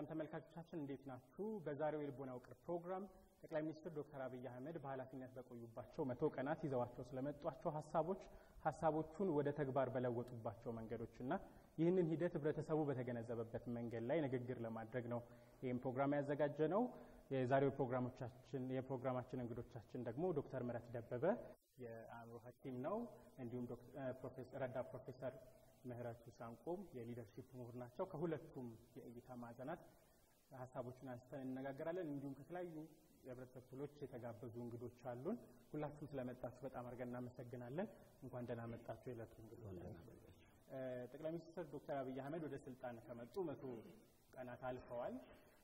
ሰላም ተመልካቾቻችን እንዴት ናችሁ? በዛሬው የልቦና ውቅር ፕሮግራም ጠቅላይ ሚኒስትር ዶክተር አብይ አህመድ በኃላፊነት በቆዩባቸው መቶ ቀናት ይዘዋቸው ስለመጧቸው ሀሳቦች ሀሳቦቹን ወደ ተግባር በለወጡባቸው መንገዶች እና ይህንን ሂደት ህብረተሰቡ በተገነዘበበት መንገድ ላይ ንግግር ለማድረግ ነው ይህም ፕሮግራም ያዘጋጀ ነው። የዛሬው ፕሮግራሞቻችን የፕሮግራማችን እንግዶቻችን ደግሞ ዶክተር ምህረት ደበበ የአእምሮ ሐኪም ነው። እንዲሁም ረዳት ፕሮፌሰር ምህረቱ ሳንቆም የሊደርሺፕ ምሁር ናቸው። ከሁለቱም የእይታ ማዕዘናት ሀሳቦችን አንስተን እንነጋገራለን። እንዲሁም ከተለያዩ የህብረተሰብ ክፍሎች የተጋበዙ እንግዶች አሉን። ሁላችሁም ስለመጣችሁ በጣም አድርገን እናመሰግናለን። እንኳን ደህና መጣችሁ የዕለቱ እንግዶች። ጠቅላይ ሚኒስትር ዶክተር አብይ አህመድ ወደ ስልጣን ከመጡ መቶ ቀናት አልፈዋል።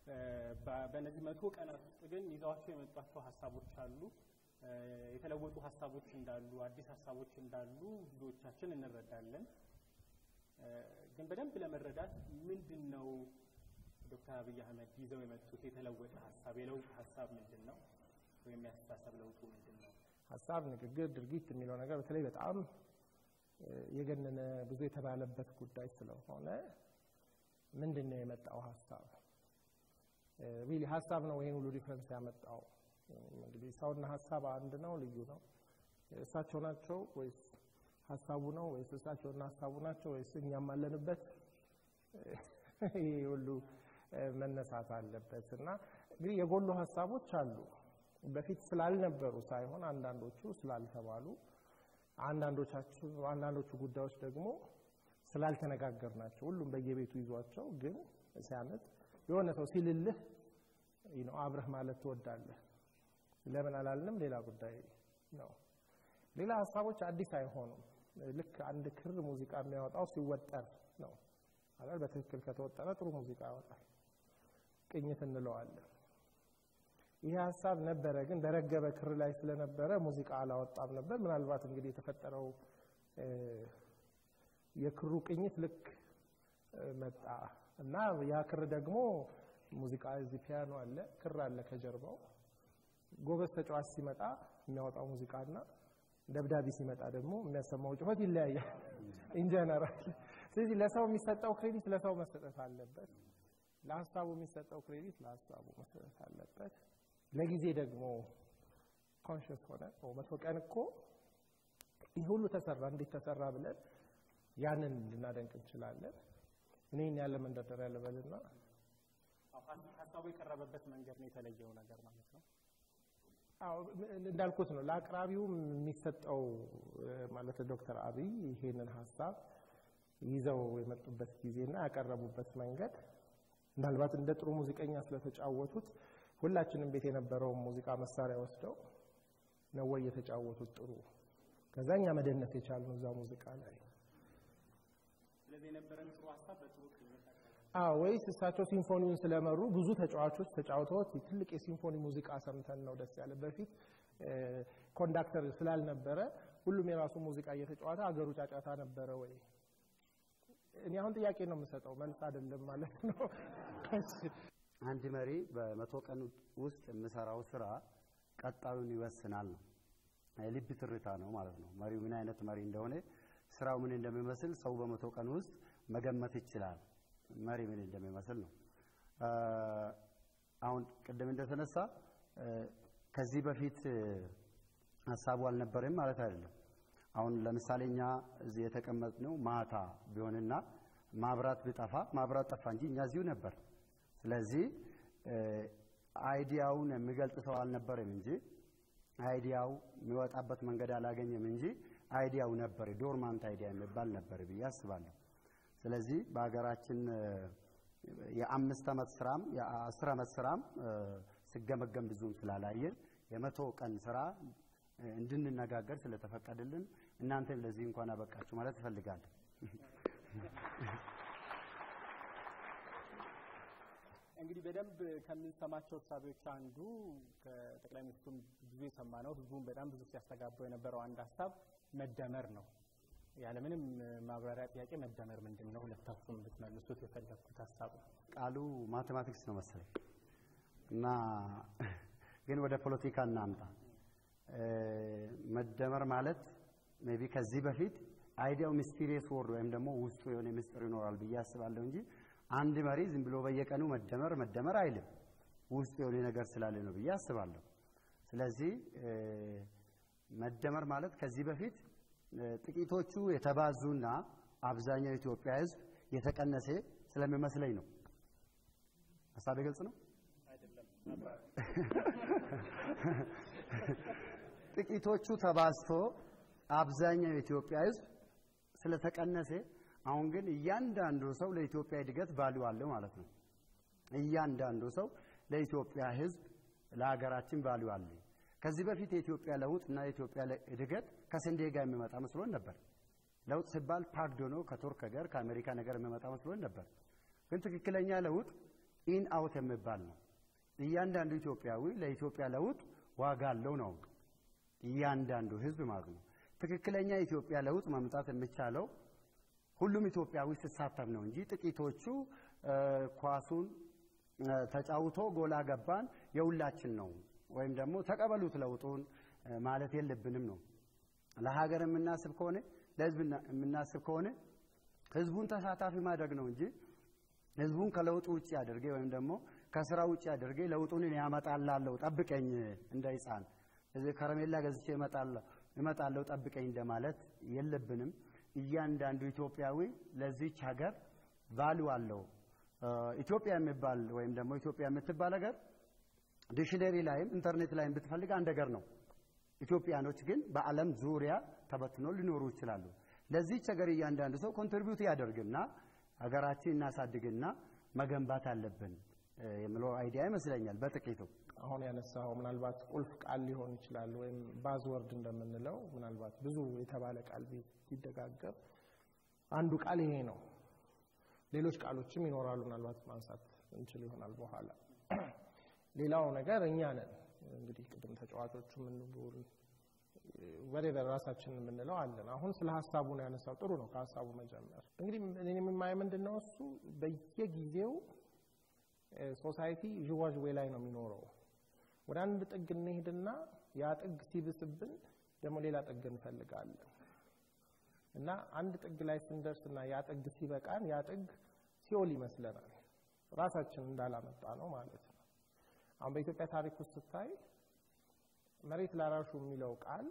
በእነዚህ መቶ ቀናት ውስጥ ግን ይዘዋቸው የመጧቸው ሀሳቦች አሉ። የተለወጡ ሀሳቦች እንዳሉ፣ አዲስ ሀሳቦች እንዳሉ ብዙዎቻችን እንረዳለን። ግን በደንብ ለመረዳት ምንድን ነው ዶክተር አብይ አህመድ ይዘው የመጡት የተለወጠ ሀሳብ የለውጥ ሀሳብ ምንድን ነው? ወይም ያስተሳሰብ ለውጡ ምንድን ነው? ሀሳብ፣ ንግግር፣ ድርጊት የሚለው ነገር በተለይ በጣም የገነነ ብዙ የተባለበት ጉዳይ ስለሆነ ምንድን ነው የመጣው ሀሳብ ሪሊ ሀሳብ ነው ይህን ሁሉ ዲፍረንስ ያመጣው? እንግዲህ ሰውና ሀሳብ አንድ ነው? ልዩ ነው? እሳቸው ናቸው ወይስ ሀሳቡ ነው ወይስ እሳቸውና ሀሳቡ ናቸው ወይስ እኛም አለንበት? ይሄ ሁሉ መነሳት አለበት እና እንግዲህ የጎሉ ሀሳቦች አሉ። በፊት ስላልነበሩ ሳይሆን አንዳንዶቹ ስላልተባሉ፣ አንዳንዶቻችሁ አንዳንዶቹ ጉዳዮች ደግሞ ስላልተነጋገር ናቸው። ሁሉም በየቤቱ ይዟቸው ግን ሲያመጥ የሆነ ሰው ሲልልህ ነው አብረህ ማለት ትወዳለህ። ለምን አላልንም ሌላ ጉዳይ ነው። ሌላ ሀሳቦች አዲስ አይሆኑም። ልክ አንድ ክር ሙዚቃ የሚያወጣው ሲወጠር ነው አይደል? በትክክል ከተወጠረ ጥሩ ሙዚቃ ያወጣል። ቅኝት እንለዋለን። ይህ ሀሳብ ነበረ፣ ግን በረገበ ክር ላይ ስለነበረ ሙዚቃ አላወጣም ነበር። ምናልባት እንግዲህ የተፈጠረው የክሩ ቅኝት ልክ መጣ እና ያ ክር ደግሞ ሙዚቃ እዚህ ፒያኖ አለ፣ ክር አለ ከጀርባው። ጎበዝ ተጫዋች ሲመጣ የሚያወጣው ሙዚቃና ደብዳቤ ሲመጣ ደግሞ የሚያሰማው ጩኸት ይለያያል ኢንጀነራል። ስለዚህ ለሰው የሚሰጠው ክሬዲት ለሰው መሰጠት አለበት። ለሀሳቡ የሚሰጠው ክሬዲት ለሀሳቡ መሰጠት አለበት። ለጊዜ ደግሞ ኮንሽስ ሆነ መቶ ቀን እኮ ይህ ሁሉ ተሰራ፣ እንዴት ተሰራ ብለን ያንን ልናደንቅ እንችላለን። እኔን ያለ መንደርደሪያ ልበልና ሀሳቡ የቀረበበት መንገድ ነው የተለየው ነገር ማለት ነው። አዎ እንዳልኩት ነው። ለአቅራቢውም የሚሰጠው ማለት ዶክተር አብይ ይሄንን ሀሳብ ይዘው የመጡበት ጊዜና ያቀረቡበት መንገድ ምናልባት እንደ ጥሩ ሙዚቀኛ ስለተጫወቱት ሁላችንም ቤት የነበረውን ሙዚቃ መሳሪያ ወስደው ነው ወይ የተጫወቱት ጥሩ። ከዛ እኛ መደነስ የቻልነው እዛ ሙዚቃ ላይ ስለዚህ የነበረን ጥሩ ሀሳብ በጥሩ አዎ ወይስ እሳቸው ሲምፎኒውን ስለመሩ ብዙ ተጫዋቾች ተጫውተውት ትልቅ የሲምፎኒ ሙዚቃ ሰምተን ነው ደስ ያለ። በፊት ኮንዳክተር ስላልነበረ ሁሉም የራሱ ሙዚቃ እየተጫወተ አገሩ ጫጫታ ነበረ ወይ? እኔ አሁን ጥያቄ ነው የምሰጠው መልስ አይደለም ማለት ነው። አንድ መሪ በመቶ ቀን ውስጥ የምሰራው ስራ ቀጣዩን ይወስናል ነው። የልብ ትርታ ነው ማለት ነው። መሪው ምን አይነት መሪ እንደሆነ ስራው ምን እንደሚመስል ሰው በመቶ ቀን ውስጥ መገመት ይችላል። መሪ ምን እንደሚመስል ነው። አሁን ቅድም እንደተነሳ ከዚህ በፊት ሀሳቡ አልነበረም ማለት አይደለም። አሁን ለምሳሌ እኛ እዚህ የተቀመጥነው ማታ ቢሆንና ማብራት ቢጠፋ ማብራት ጠፋ እንጂ እኛ እዚሁ ነበር። ስለዚህ አይዲያውን የሚገልጽ ሰው አልነበረም እንጂ አይዲያው የሚወጣበት መንገድ አላገኘም እንጂ አይዲያው ነበር። ዶርማንት አይዲያ የሚባል ነበር ብዬ አስባለሁ። ስለዚህ በሀገራችን የአምስት ዓመት ስራም የአስር ዓመት ስራም ሲገመገም ብዙም ስላላየን የመቶ ቀን ስራ እንድንነጋገር ስለተፈቀደልን እናንተም ለዚህ እንኳን አበቃችሁ ማለት እፈልጋለሁ። እንግዲህ በደንብ ከምንሰማቸው እሳቤዎች አንዱ ከጠቅላይ ሚኒስትሩም ብዙ የሰማ ነው፣ ህዝቡም በጣም ብዙ ሲያስተጋባው የነበረው አንድ ሀሳብ መደመር ነው። ያለምንም ማብራሪያ ጥያቄ መደመር ምንድን ነው? ሁለታችሁም ብትመልሱት የፈለግኩት ሀሳብ ነው። ቃሉ ማቴማቲክስ ነው መሰለኝ እና ግን ወደ ፖለቲካ እናምጣ። መደመር ማለት ሜይ ቢ ከዚህ በፊት አይዲያው ሚስቲሪየስ ወርድ ወይም ደግሞ ውስጡ የሆነ ምስጢር ይኖራል ብዬ አስባለሁ እንጂ አንድ መሪ ዝም ብሎ በየቀኑ መደመር መደመር አይልም። ውስጡ የሆነ ነገር ስላለ ነው ብዬ አስባለሁ። ስለዚህ መደመር ማለት ከዚህ በፊት ጥቂቶቹ የተባዙና አብዛኛው የኢትዮጵያ ሕዝብ የተቀነሰ ስለሚመስለኝ ነው። ሀሳቤ ግልጽ ነው። ጥቂቶቹ ተባዝቶ አብዛኛው የኢትዮጵያ ሕዝብ ስለተቀነሰ አሁን ግን እያንዳንዱ ሰው ለኢትዮጵያ እድገት ቫልዩ አለው ማለት ነው። እያንዳንዱ ሰው ለኢትዮጵያ ሕዝብ ለሀገራችን ቫልዩ አለ። ከዚህ በፊት የኢትዮጵያ ለውጥ እና የኢትዮጵያ እድገት ከስንዴ ጋር የሚመጣ መስሎን ነበር። ለውጥ ሲባል ፓክድ ሆኖ ከቱርክ ጋር ከአሜሪካ ነገር የሚመጣ መስሎን ነበር። ግን ትክክለኛ ለውጥ ኢን አውት የሚባል ነው። እያንዳንዱ ኢትዮጵያዊ ለኢትዮጵያ ለውጥ ዋጋ አለው ነው እያንዳንዱ ህዝብ ማለት ነው። ትክክለኛ የኢትዮጵያ ለውጥ ማምጣት የሚቻለው ሁሉም ኢትዮጵያዊ ሲሳተፍ ነው እንጂ ጥቂቶቹ ኳሱን ተጫውቶ ጎላ ገባን የሁላችን ነው ወይም ደግሞ ተቀበሉት ለውጡን ማለት የለብንም ነው። ለሀገር የምናስብ ከሆነ ለህዝብ የምናስብ ከሆነ ህዝቡን ተሳታፊ ማድረግ ነው እንጂ ህዝቡን ከለውጡ ውጭ አድርጌ ወይም ደግሞ ከስራ ውጭ አድርጌ ለውጡን ያመጣላለሁ ጠብቀኝ እንደ ህፃን እዚህ ከረሜላ ገዝቼ እመጣለሁ ጠብቀኝ እንደማለት የለብንም። እያንዳንዱ ኢትዮጵያዊ ለዚች ሀገር ቫሉ አለው። ኢትዮጵያ የሚባል ወይም ደግሞ ኢትዮጵያ የምትባል ሀገር ዲክሽነሪ ላይም ኢንተርኔት ላይም ብትፈልግ አንድ ሀገር ነው። ኢትዮጵያኖች ግን በዓለም ዙሪያ ተበትኖ ሊኖሩ ይችላሉ። ለዚች ሀገር እያንዳንዱ ሰው ኮንትሪቢዩት ያደርግና ሀገራችን እናሳድግና መገንባት አለብን የሚለው አይዲያ ይመስለኛል በጥቂቱ። አሁን ያነሳው ምናልባት ቁልፍ ቃል ሊሆን ይችላል፣ ወይም ባዝወርድ እንደምንለው ምናልባት ብዙ የተባለ ቃል ቢደጋገም አንዱ ቃል ይሄ ነው። ሌሎች ቃሎችም ይኖራሉ፣ ምናልባት ማንሳት እንችል ይሆናል በኋላ። ሌላው ነገር እኛ ነን እንግዲህ ቅድም ተጫዋቾቹ የምንቡል ወደ ራሳችን የምንለው አለን። አሁን ስለ ሀሳቡ ነው ያነሳው። ጥሩ ነው ከሀሳቡ መጀመር። እንግዲህ እኔ የማየ ምንድን ነው እሱ በየጊዜው ሶሳይቲ ዥዋዥዌ ላይ ነው የሚኖረው። ወደ አንድ ጥግ እንሄድና ያ ጥግ ሲብስብን ደግሞ ሌላ ጥግ እንፈልጋለን እና አንድ ጥግ ላይ ስንደርስና ያ ጥግ ሲበቃን ያ ጥግ ሲኦል ይመስለናል። ራሳችን እንዳላመጣ ነው ማለት ነው። አሁን በኢትዮጵያ ታሪክ ውስጥ ስታይ መሬት ላራሹ የሚለው ቃል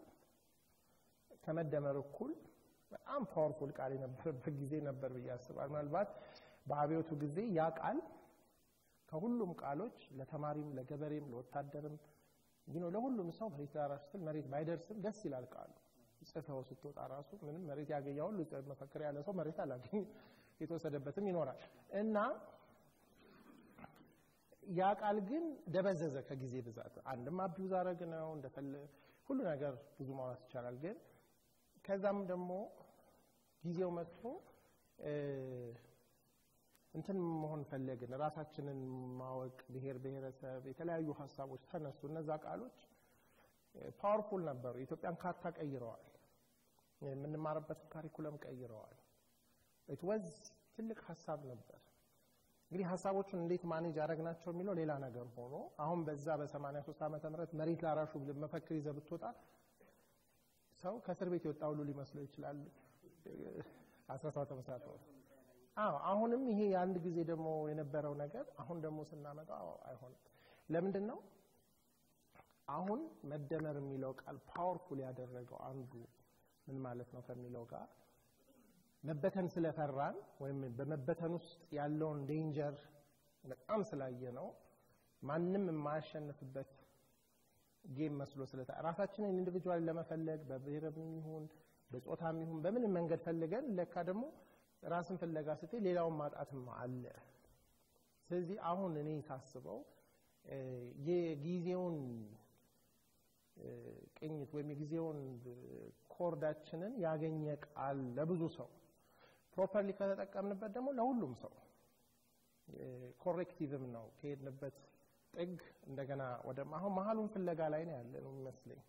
ከመደመር እኩል በጣም ፓወርፉል ቃል የነበረበት ጊዜ ነበር ብዬ አስባለሁ። ምናልባት በአብዮቱ ጊዜ ያ ቃል ከሁሉም ቃሎች ለተማሪም፣ ለገበሬም፣ ለወታደርም ይኖ ለሁሉም ሰው መሬት ላራሹ ስትል መሬት ባይደርስም ደስ ይላል ቃሉ። ጽፈው ስትወጣ ራሱ ምንም መሬት ያገኘ ሁሉ መፈክር ያለ ሰው መሬት አላገኝ የተወሰደበትም ይኖራል እና ያ ቃል ግን ደበዘዘ ከጊዜ ብዛት። አንድም አቢዩዝ አረግ ነው እንደፈለ ሁሉ ነገር ብዙ ማውራት ይቻላል። ግን ከዛም ደግሞ ጊዜው መጥቶ እንትን መሆን ፈለግን፣ ራሳችንን ማወቅ፣ ብሔር ብሔረሰብ፣ የተለያዩ ሀሳቦች ተነሱ። እነዛ ቃሎች ፓወርፉል ነበሩ። የኢትዮጵያን ካርታ ቀይረዋል። የምንማርበትን ካሪኩለም ቀይረዋል። ኢት ወዝ ትልቅ ሀሳብ ነበር። እንግዲህ ሀሳቦቹን እንዴት ማኔጅ ያደረግናቸው የሚለው ሌላ ነገር ሆኖ አሁን በዛ በ83 ዓመተ ምህረት መሬት ላራሹ መፈክር ይዘህ ብትወጣ ሰው ከእስር ቤት የወጣ ሁሉ ሊመስለው ይችላል። 17 ዓመት አዎ አሁንም ይሄ የአንድ ጊዜ ደግሞ የነበረው ነገር አሁን ደግሞ ስናመጣው አይሆንም። ለምንድን ነው አሁን መደመር የሚለው ቃል ፓወርፉል ያደረገው አንዱ ምን ማለት ነው ከሚለው ጋር መበተን ስለፈራን ወይም በመበተን ውስጥ ያለውን ዴንጀር በጣም ስላየ ነው ማንም የማያሸንፍበት ጌም መስሎ ስለታ ራሳችንን ኢንዲቪጁዋል ለመፈለግ በብሔርም ይሁን በጾታም ይሁን በምንም መንገድ ፈልገን ለካ ደግሞ ራስን ፍለጋ ስትይ ሌላውን ማጣትም አለ። ስለዚህ አሁን እኔ ሳስበው የጊዜውን ቅኝት ወይም የጊዜውን ኮርዳችንን ያገኘ ቃል ለብዙ ሰው ፕሮፐርሊ ከተጠቀምንበት ደግሞ ለሁሉም ሰው ኮሬክቲቭም ነው። ከሄድንበት ጥግ እንደገና ወደ አሁን መሀሉን ፍለጋ ላይ ነው ያለ ነው የሚመስለኝ።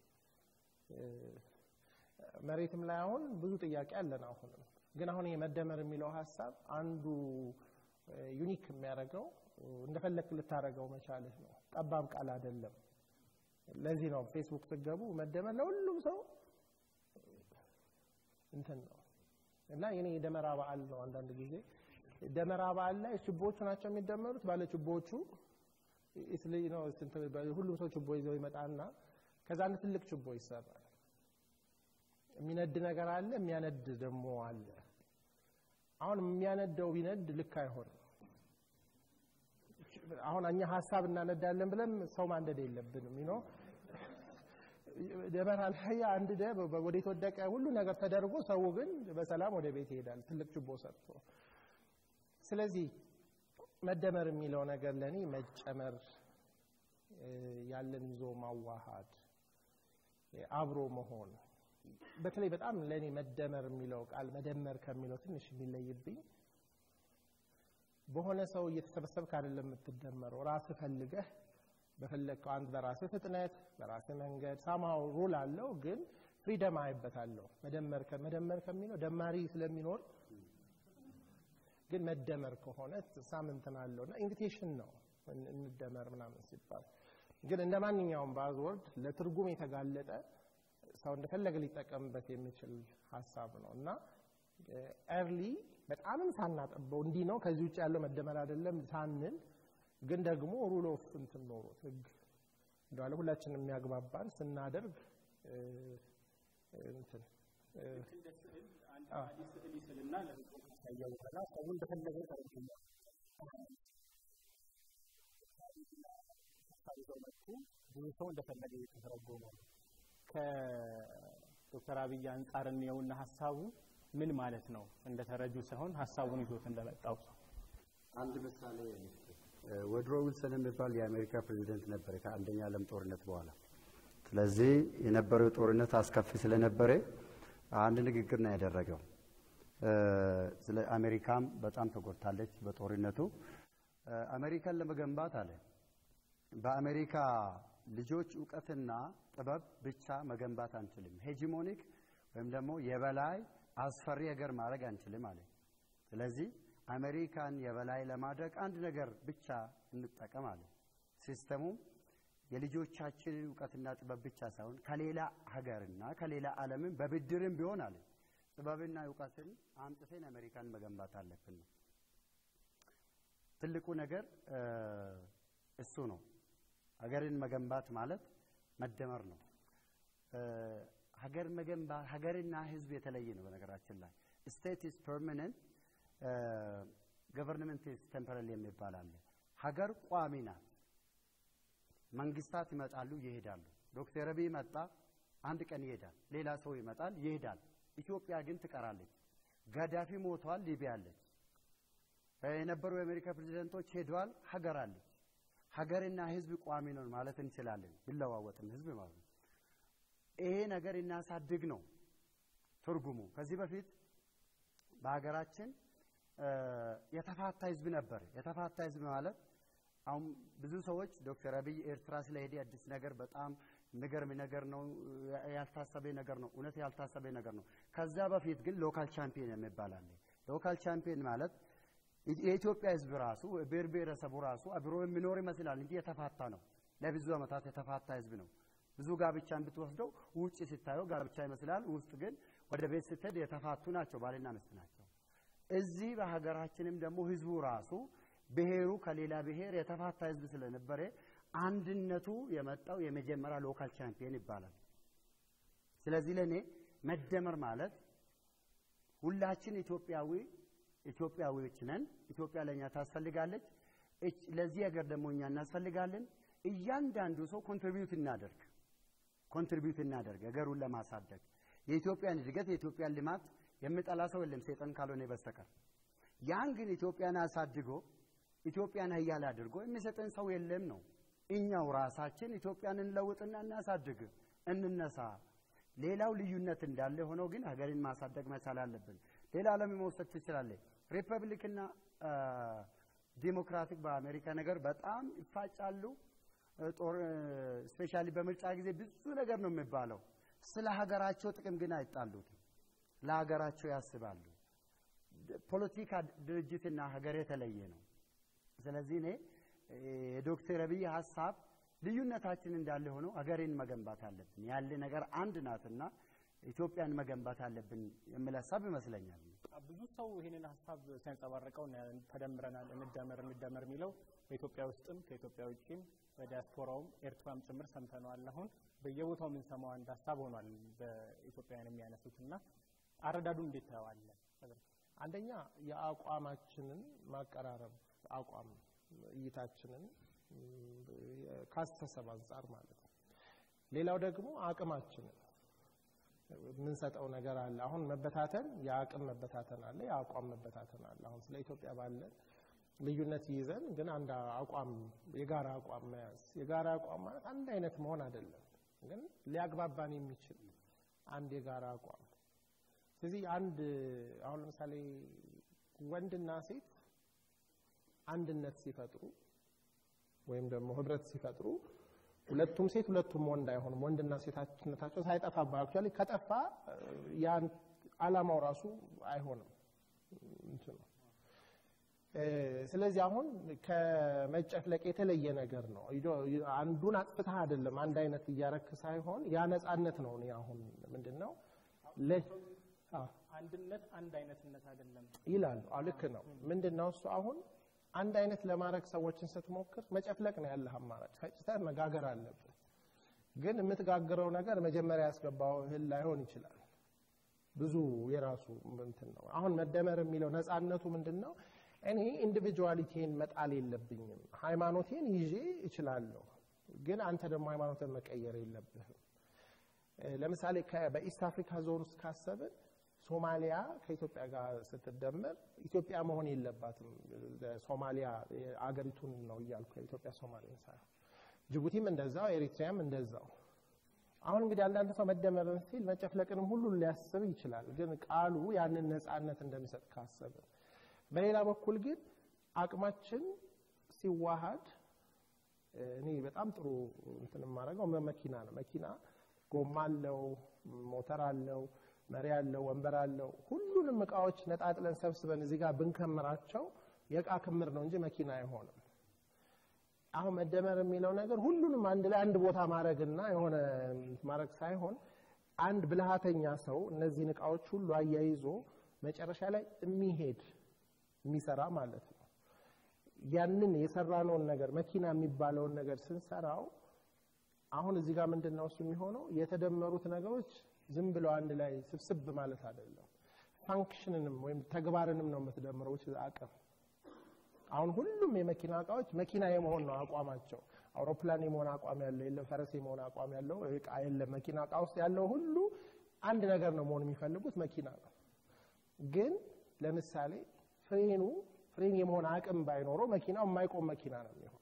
መሬትም ላይ አሁን ብዙ ጥያቄ አለን። አሁንም ግን አሁን ይሄ መደመር የሚለው ሀሳብ አንዱ ዩኒክ የሚያደርገው እንደፈለክ ልታደርገው መቻልህ ነው። ጠባብ ቃል አይደለም። ለዚህ ነው ፌስቡክ ስትገቡ መደመር ለሁሉም ሰው እንትን ነው እና የኔ የደመራ በዓል ነው። አንዳንድ ጊዜ ደመራ በዓል ላይ ችቦዎቹ ናቸው የሚደመሩት። ባለ ችቦዎቹ ኢትሊ ነው ስንት ሁሉም ሰው ችቦ ይዘው ይመጣና ከዛ አንድ ትልቅ ችቦ ይሰራል። የሚነድ ነገር አለ፣ የሚያነድ ደግሞ አለ። አሁን የሚያነደው ቢነድ ልክ አይሆንም። አሁን እኛ ሀሳብ እናነዳለን ብለን ሰው ማንደድ የለብንም ነው ደመራ ላይ አንድ ደ ወደ የተወደቀ ሁሉ ነገር ተደርጎ ሰው ግን በሰላም ወደ ቤት ይሄዳል፣ ትልቅ ችቦ ሰርቶ። ስለዚህ መደመር የሚለው ነገር ለእኔ መጨመር፣ ያለን ይዞ ማዋሃድ፣ አብሮ መሆን። በተለይ በጣም ለእኔ መደመር የሚለው ቃል መደመር ከሚለው ትንሽ የሚለይብኝ በሆነ ሰው እየተሰበሰብክ አይደለም የምትደመረው፣ ራስህ ፈልገህ በፈለግከው አንድ በራስህ ፍጥነት በራስህ መንገድ ሳማው ሩል አለው፣ ግን ፍሪደም አይበታለሁ። መደመር መደመር ከሚለው ደማሪ ስለሚኖር ግን መደመር ከሆነ ሳምንትን አለው እና ኢንቪቴሽን ነው እንደመር ምናምን ሲባል ግን እንደ ማንኛውም ባዝወርድ ለትርጉም የተጋለጠ ሰው እንደፈለገ ሊጠቀምበት የሚችል ሀሳብ ነው እና ኤርሊ በጣምም ሳናጠበው እንዲህ ነው ከዚህ ውጭ ያለው መደመር አይደለም ሳንል ግን ደግሞ ሩል ኦፍ እንትን ኖሮት ህግ እንደዋለ ሁላችንም የሚያግባባን ስናደርግ እንትን ስዕል ይስልና ለህዝቡ ካሳየ በኋላ ሰው እንደፈለገ ተረጉሞ ይዘው መጡ። ብዙ ሰው እንደፈለገ የተተረጎመ ነው። ከዶክተር አብይ አንጻር እንየውና ሀሳቡ ምን ማለት ነው እንደተረጁ ሳይሆን ሀሳቡን ይዞት እንደመጣው ሰው አንድ ምሳሌ ወድሮ ዊልሰን የሚባል የአሜሪካ ፕሬዚደንት ነበር ከአንደኛ ዓለም ጦርነት በኋላ። ስለዚህ የነበረው ጦርነት አስከፊ ስለነበረ አንድ ንግግር ነው ያደረገው። ስለ አሜሪካም በጣም ተጎድታለች በጦርነቱ። አሜሪካን ለመገንባት አለ በአሜሪካ ልጆች እውቀትና ጥበብ ብቻ መገንባት አንችልም። ሄጂሞኒክ ወይም ደግሞ የበላይ አስፈሪ ሀገር ማድረግ አንችልም አለ። ስለዚህ አሜሪካን የበላይ ለማድረግ አንድ ነገር ብቻ እንጠቀም አለ። ሲስተሙ የልጆቻችንን እውቀትና ጥበብ ብቻ ሳይሆን ከሌላ ሀገርና ከሌላ ዓለምን በብድርም ቢሆን አለ ጥበብና እውቀትን አምጥተን አሜሪካን መገንባት አለብን ነው። ትልቁ ነገር እሱ ነው። ሀገርን መገንባት ማለት መደመር ነው። ሀገር መገንባት ሀገርና ሕዝብ የተለየ ነው። በነገራችን ላይ ስቴት ኢዝ ፐርማነንት ገቨርንመንት ኢዝ ቴምፖራሪ የሚባል አለ። ሀገር ቋሚ ናት። መንግስታት ይመጣሉ ይሄዳሉ። ዶክተር አብይ መጣ፣ አንድ ቀን ይሄዳል። ሌላ ሰው ይመጣል ይሄዳል። ኢትዮጵያ ግን ትቀራለች። ጋዳፊ ሞቷል፣ ሊቢያ አለች። የነበሩ የአሜሪካ ፕሬዚደንቶች ሄደዋል፣ ሀገር አለች። ሀገርና ህዝብ ቋሚ ነው ማለት እንችላለን። ቢለዋወጥም ህዝብ ማለት ነው። ይሄ ነገር እናሳድግ ነው ትርጉሙ። ከዚህ በፊት በሀገራችን የተፋታ ህዝብ ነበር። የተፋታ ህዝብ ማለት አሁን ብዙ ሰዎች ዶክተር አብይ ኤርትራ ስለሄደ አዲስ ነገር በጣም የሚገርም ነገር ነው፣ ያልታሰበ ነገር ነው፣ እውነት ያልታሰበ ነገር ነው። ከዛ በፊት ግን ሎካል ቻምፒየን የሚባል አለ። ሎካል ቻምፒየን ማለት የኢትዮጵያ ህዝብ ራሱ ብሔር ብሔረሰቡ ራሱ አብሮ የሚኖር ይመስላል እንጂ የተፋታ ነው። ለብዙ ዓመታት የተፋታ ህዝብ ነው። ብዙ ጋብቻን ብትወስደው ውጭ ሲታየው ጋብቻ ይመስላል፣ ውስጥ ግን ወደ ቤት ስትሄድ የተፋቱ ናቸው፣ ባልና ሚስት ናቸው። እዚህ በሀገራችንም ደግሞ ህዝቡ ራሱ ብሔሩ ከሌላ ብሔር የተፋታ ህዝብ ስለነበረ አንድነቱ የመጣው የመጀመሪያ ሎካል ቻምፒየን ይባላል። ስለዚህ ለእኔ መደመር ማለት ሁላችን ኢትዮጵያዊ ኢትዮጵያዊዎች ነን። ኢትዮጵያ ለእኛ ታስፈልጋለች። ለዚህ ሀገር ደግሞ እኛ እናስፈልጋለን። እያንዳንዱ ሰው ኮንትሪቢዩት እናደርግ ኮንትሪቢዩት እናደርግ ሀገሩን ለማሳደግ የኢትዮጵያን እድገት የኢትዮጵያን ልማት የሚጠላ ሰው የለም ሰይጣን ካልሆነ በስተቀር ያን ግን ኢትዮጵያን አሳድጎ ኢትዮጵያን ሀያል አድርጎ የሚሰጠን ሰው የለም ነው። እኛው ራሳችን ኢትዮጵያን እንለውጥና እናሳድግ፣ እንነሳ። ሌላው ልዩነት እንዳለ ሆኖ ግን ሀገርን ማሳደግ መቻል አለብን። ሌላ ዓለም መውሰድ ትችላለህ። ሪፐብሊክና ዲሞክራቲክ በአሜሪካ ነገር በጣም ይፋጫሉ። ጦር ስፔሻሊ በምርጫ ጊዜ ብዙ ነገር ነው የሚባለው። ስለ ሀገራቸው ጥቅም ግን አይጣሉትም። ለሀገራቸው ያስባሉ። ፖለቲካ ድርጅትና ሀገር የተለየ ነው። ስለዚህ እኔ የዶክተር አብይ ሀሳብ ልዩነታችን እንዳለ ሆኖ ሀገሬን መገንባት አለብን ያለ ነገር አንድ ናትና ኢትዮጵያን መገንባት አለብን የሚል ሀሳብ ይመስለኛል። ብዙ ሰው ይህንን ሀሳብ ሲያንጸባርቀው ተደምረናል፣ እንደመር እንደመር የሚለው በኢትዮጵያ ውስጥም ከኢትዮጵያ ውጭም በዲያስፖራውም ኤርትራም ጭምር ሰምተነዋል። አሁን በየቦታው የምንሰማው አንድ ሀሳብ ሆኗል በኢትዮጵያውያን የሚያነሱት እና አረዳዱ እንዴት ታየዋለህ? አንደኛ የአቋማችንን ማቀራረብ አቋም እይታችንን ካስተሰብ አንጻር ማለት ነው። ሌላው ደግሞ አቅማችንን የምንሰጠው ነገር አለ። አሁን መበታተን የአቅም መበታተን አለ፣ የአቋም መበታተን አለ። አሁን ስለ ኢትዮጵያ ባለን ልዩነት ይዘን ግን አንድ አቋም የጋራ አቋም መያዝ የጋራ አቋም ማለት አንድ አይነት መሆን አይደለም፣ ግን ሊያግባባን የሚችል አንድ የጋራ አቋም ስለዚህ አንድ አሁን ለምሳሌ ወንድና ሴት አንድነት ሲፈጥሩ ወይም ደግሞ ህብረት ሲፈጥሩ ሁለቱም ሴት ሁለቱም ወንድ አይሆንም። ወንድና ሴትነታቸው ሳይጠፋባ አክቹዋሊ ከጠፋ ያን አላማው ራሱ አይሆንም እንትኑ። ስለዚህ አሁን ከመጨፍለቅ የተለየ ነገር ነው። አንዱን አጥፍተህ አይደለም አንድ አይነት እያረክ ሳይሆን ያ ነጻነት ነው። እኔ አሁን ምንድን ነው አንድነት አንድ አይነትነት አይደለም ይላሉ። ልክ ነው። ምንድን ነው እሱ አሁን አንድ አይነት ለማድረግ ሰዎችን ስትሞክር መጨፍለቅ ነው ያለህ አማራጭ። ፈጭተህ መጋገር አለብህ። ግን የምትጋግረው ነገር መጀመሪያ ያስገባው እህል ላይሆን ይችላል። ብዙ የራሱ እንትን ነው። አሁን መደመር የሚለው ነፃነቱ ምንድን ነው? እኔ ኢንዲቪጁዋሊቲን መጣል የለብኝም። ሃይማኖቴን ይዤ እችላለሁ፣ ግን አንተ ደግሞ ሃይማኖትን መቀየር የለብህም። ለምሳሌ በኢስት አፍሪካ ዞን ውስጥ ካሰብን ሶማሊያ ከኢትዮጵያ ጋር ስትደመር ኢትዮጵያ መሆን የለባትም። ሶማሊያ አገሪቱን ነው እያልኩ የኢትዮጵያ ሶማሌን ሳይሆን ጅቡቲም እንደዛው፣ ኤሪትሪያም እንደዛው። አሁን እንግዲህ አንዳንድ ሰው መደመርን ሲል መጨፍለቅንም ሁሉ ሊያስብ ይችላል። ግን ቃሉ ያንን ነፃነት እንደሚሰጥ ካሰብን፣ በሌላ በኩል ግን አቅማችን ሲዋሃድ እኔ በጣም ጥሩ እንትን የማደርገው መኪና ነው። መኪና ጎማ አለው፣ ሞተር አለው መሪ አለው፣ ወንበር አለው። ሁሉንም እቃዎች ነጣጥለን ሰብስበን እዚህ ጋር ብንከምራቸው የእቃ ክምር ነው እንጂ መኪና አይሆንም። አሁን መደመር የሚለው ነገር ሁሉንም አንድ ላይ አንድ ቦታ ማድረግና የሆነ ማድረግ ሳይሆን አንድ ብልሃተኛ ሰው እነዚህን እቃዎች ሁሉ አያይዞ መጨረሻ ላይ የሚሄድ የሚሰራ ማለት ነው። ያንን የሰራነውን ነገር መኪና የሚባለውን ነገር ስንሰራው አሁን እዚህ ጋር ምንድን ነው እሱ የሚሆነው የተደመሩት ነገሮች ዝም ብለው አንድ ላይ ስብስብ ማለት አይደለም። ፋንክሽንንም ወይም ተግባርንም ነው የምትደምረው አቅም። አሁን ሁሉም የመኪና እቃዎች መኪና የመሆን ነው አቋማቸው። አውሮፕላን የመሆን አቋም ያለው የለም፣ ፈረስ የመሆን አቋም ያለው እቃ የለም። መኪና እቃ ውስጥ ያለው ሁሉ አንድ ነገር ነው መሆን የሚፈልጉት መኪና ነው። ግን ለምሳሌ ፍሬኑ ፍሬን የመሆን አቅም ባይኖረው መኪናው የማይቆም መኪና ነው የሚሆነው።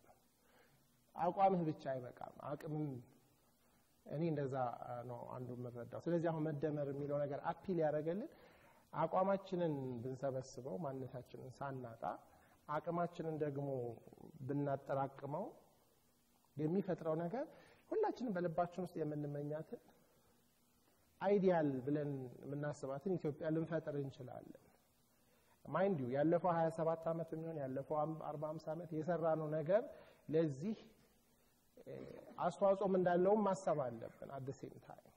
አቋምህ ብቻ አይበቃም፣ አቅምም እኔ እንደዛ ነው አንዱ የምረዳው። ስለዚህ አሁን መደመር የሚለው ነገር አፒል ያደረገልን አቋማችንን ብንሰበስበው ማንነታችንን ሳናጣ አቅማችንን ደግሞ ብናጠራቅመው የሚፈጥረው ነገር ሁላችንም በልባችን ውስጥ የምንመኛትን አይዲያል ብለን የምናስባትን ኢትዮጵያ ልንፈጥር እንችላለን። ማይንድ ዩ ያለፈው 27 ዓመት የሚሆን ያለፈው 40 50 ዓመት የሰራነው ነገር ለዚህ አስተዋጽኦም እንዳለውም ማሰብ አለብን። አት ሴም ታይም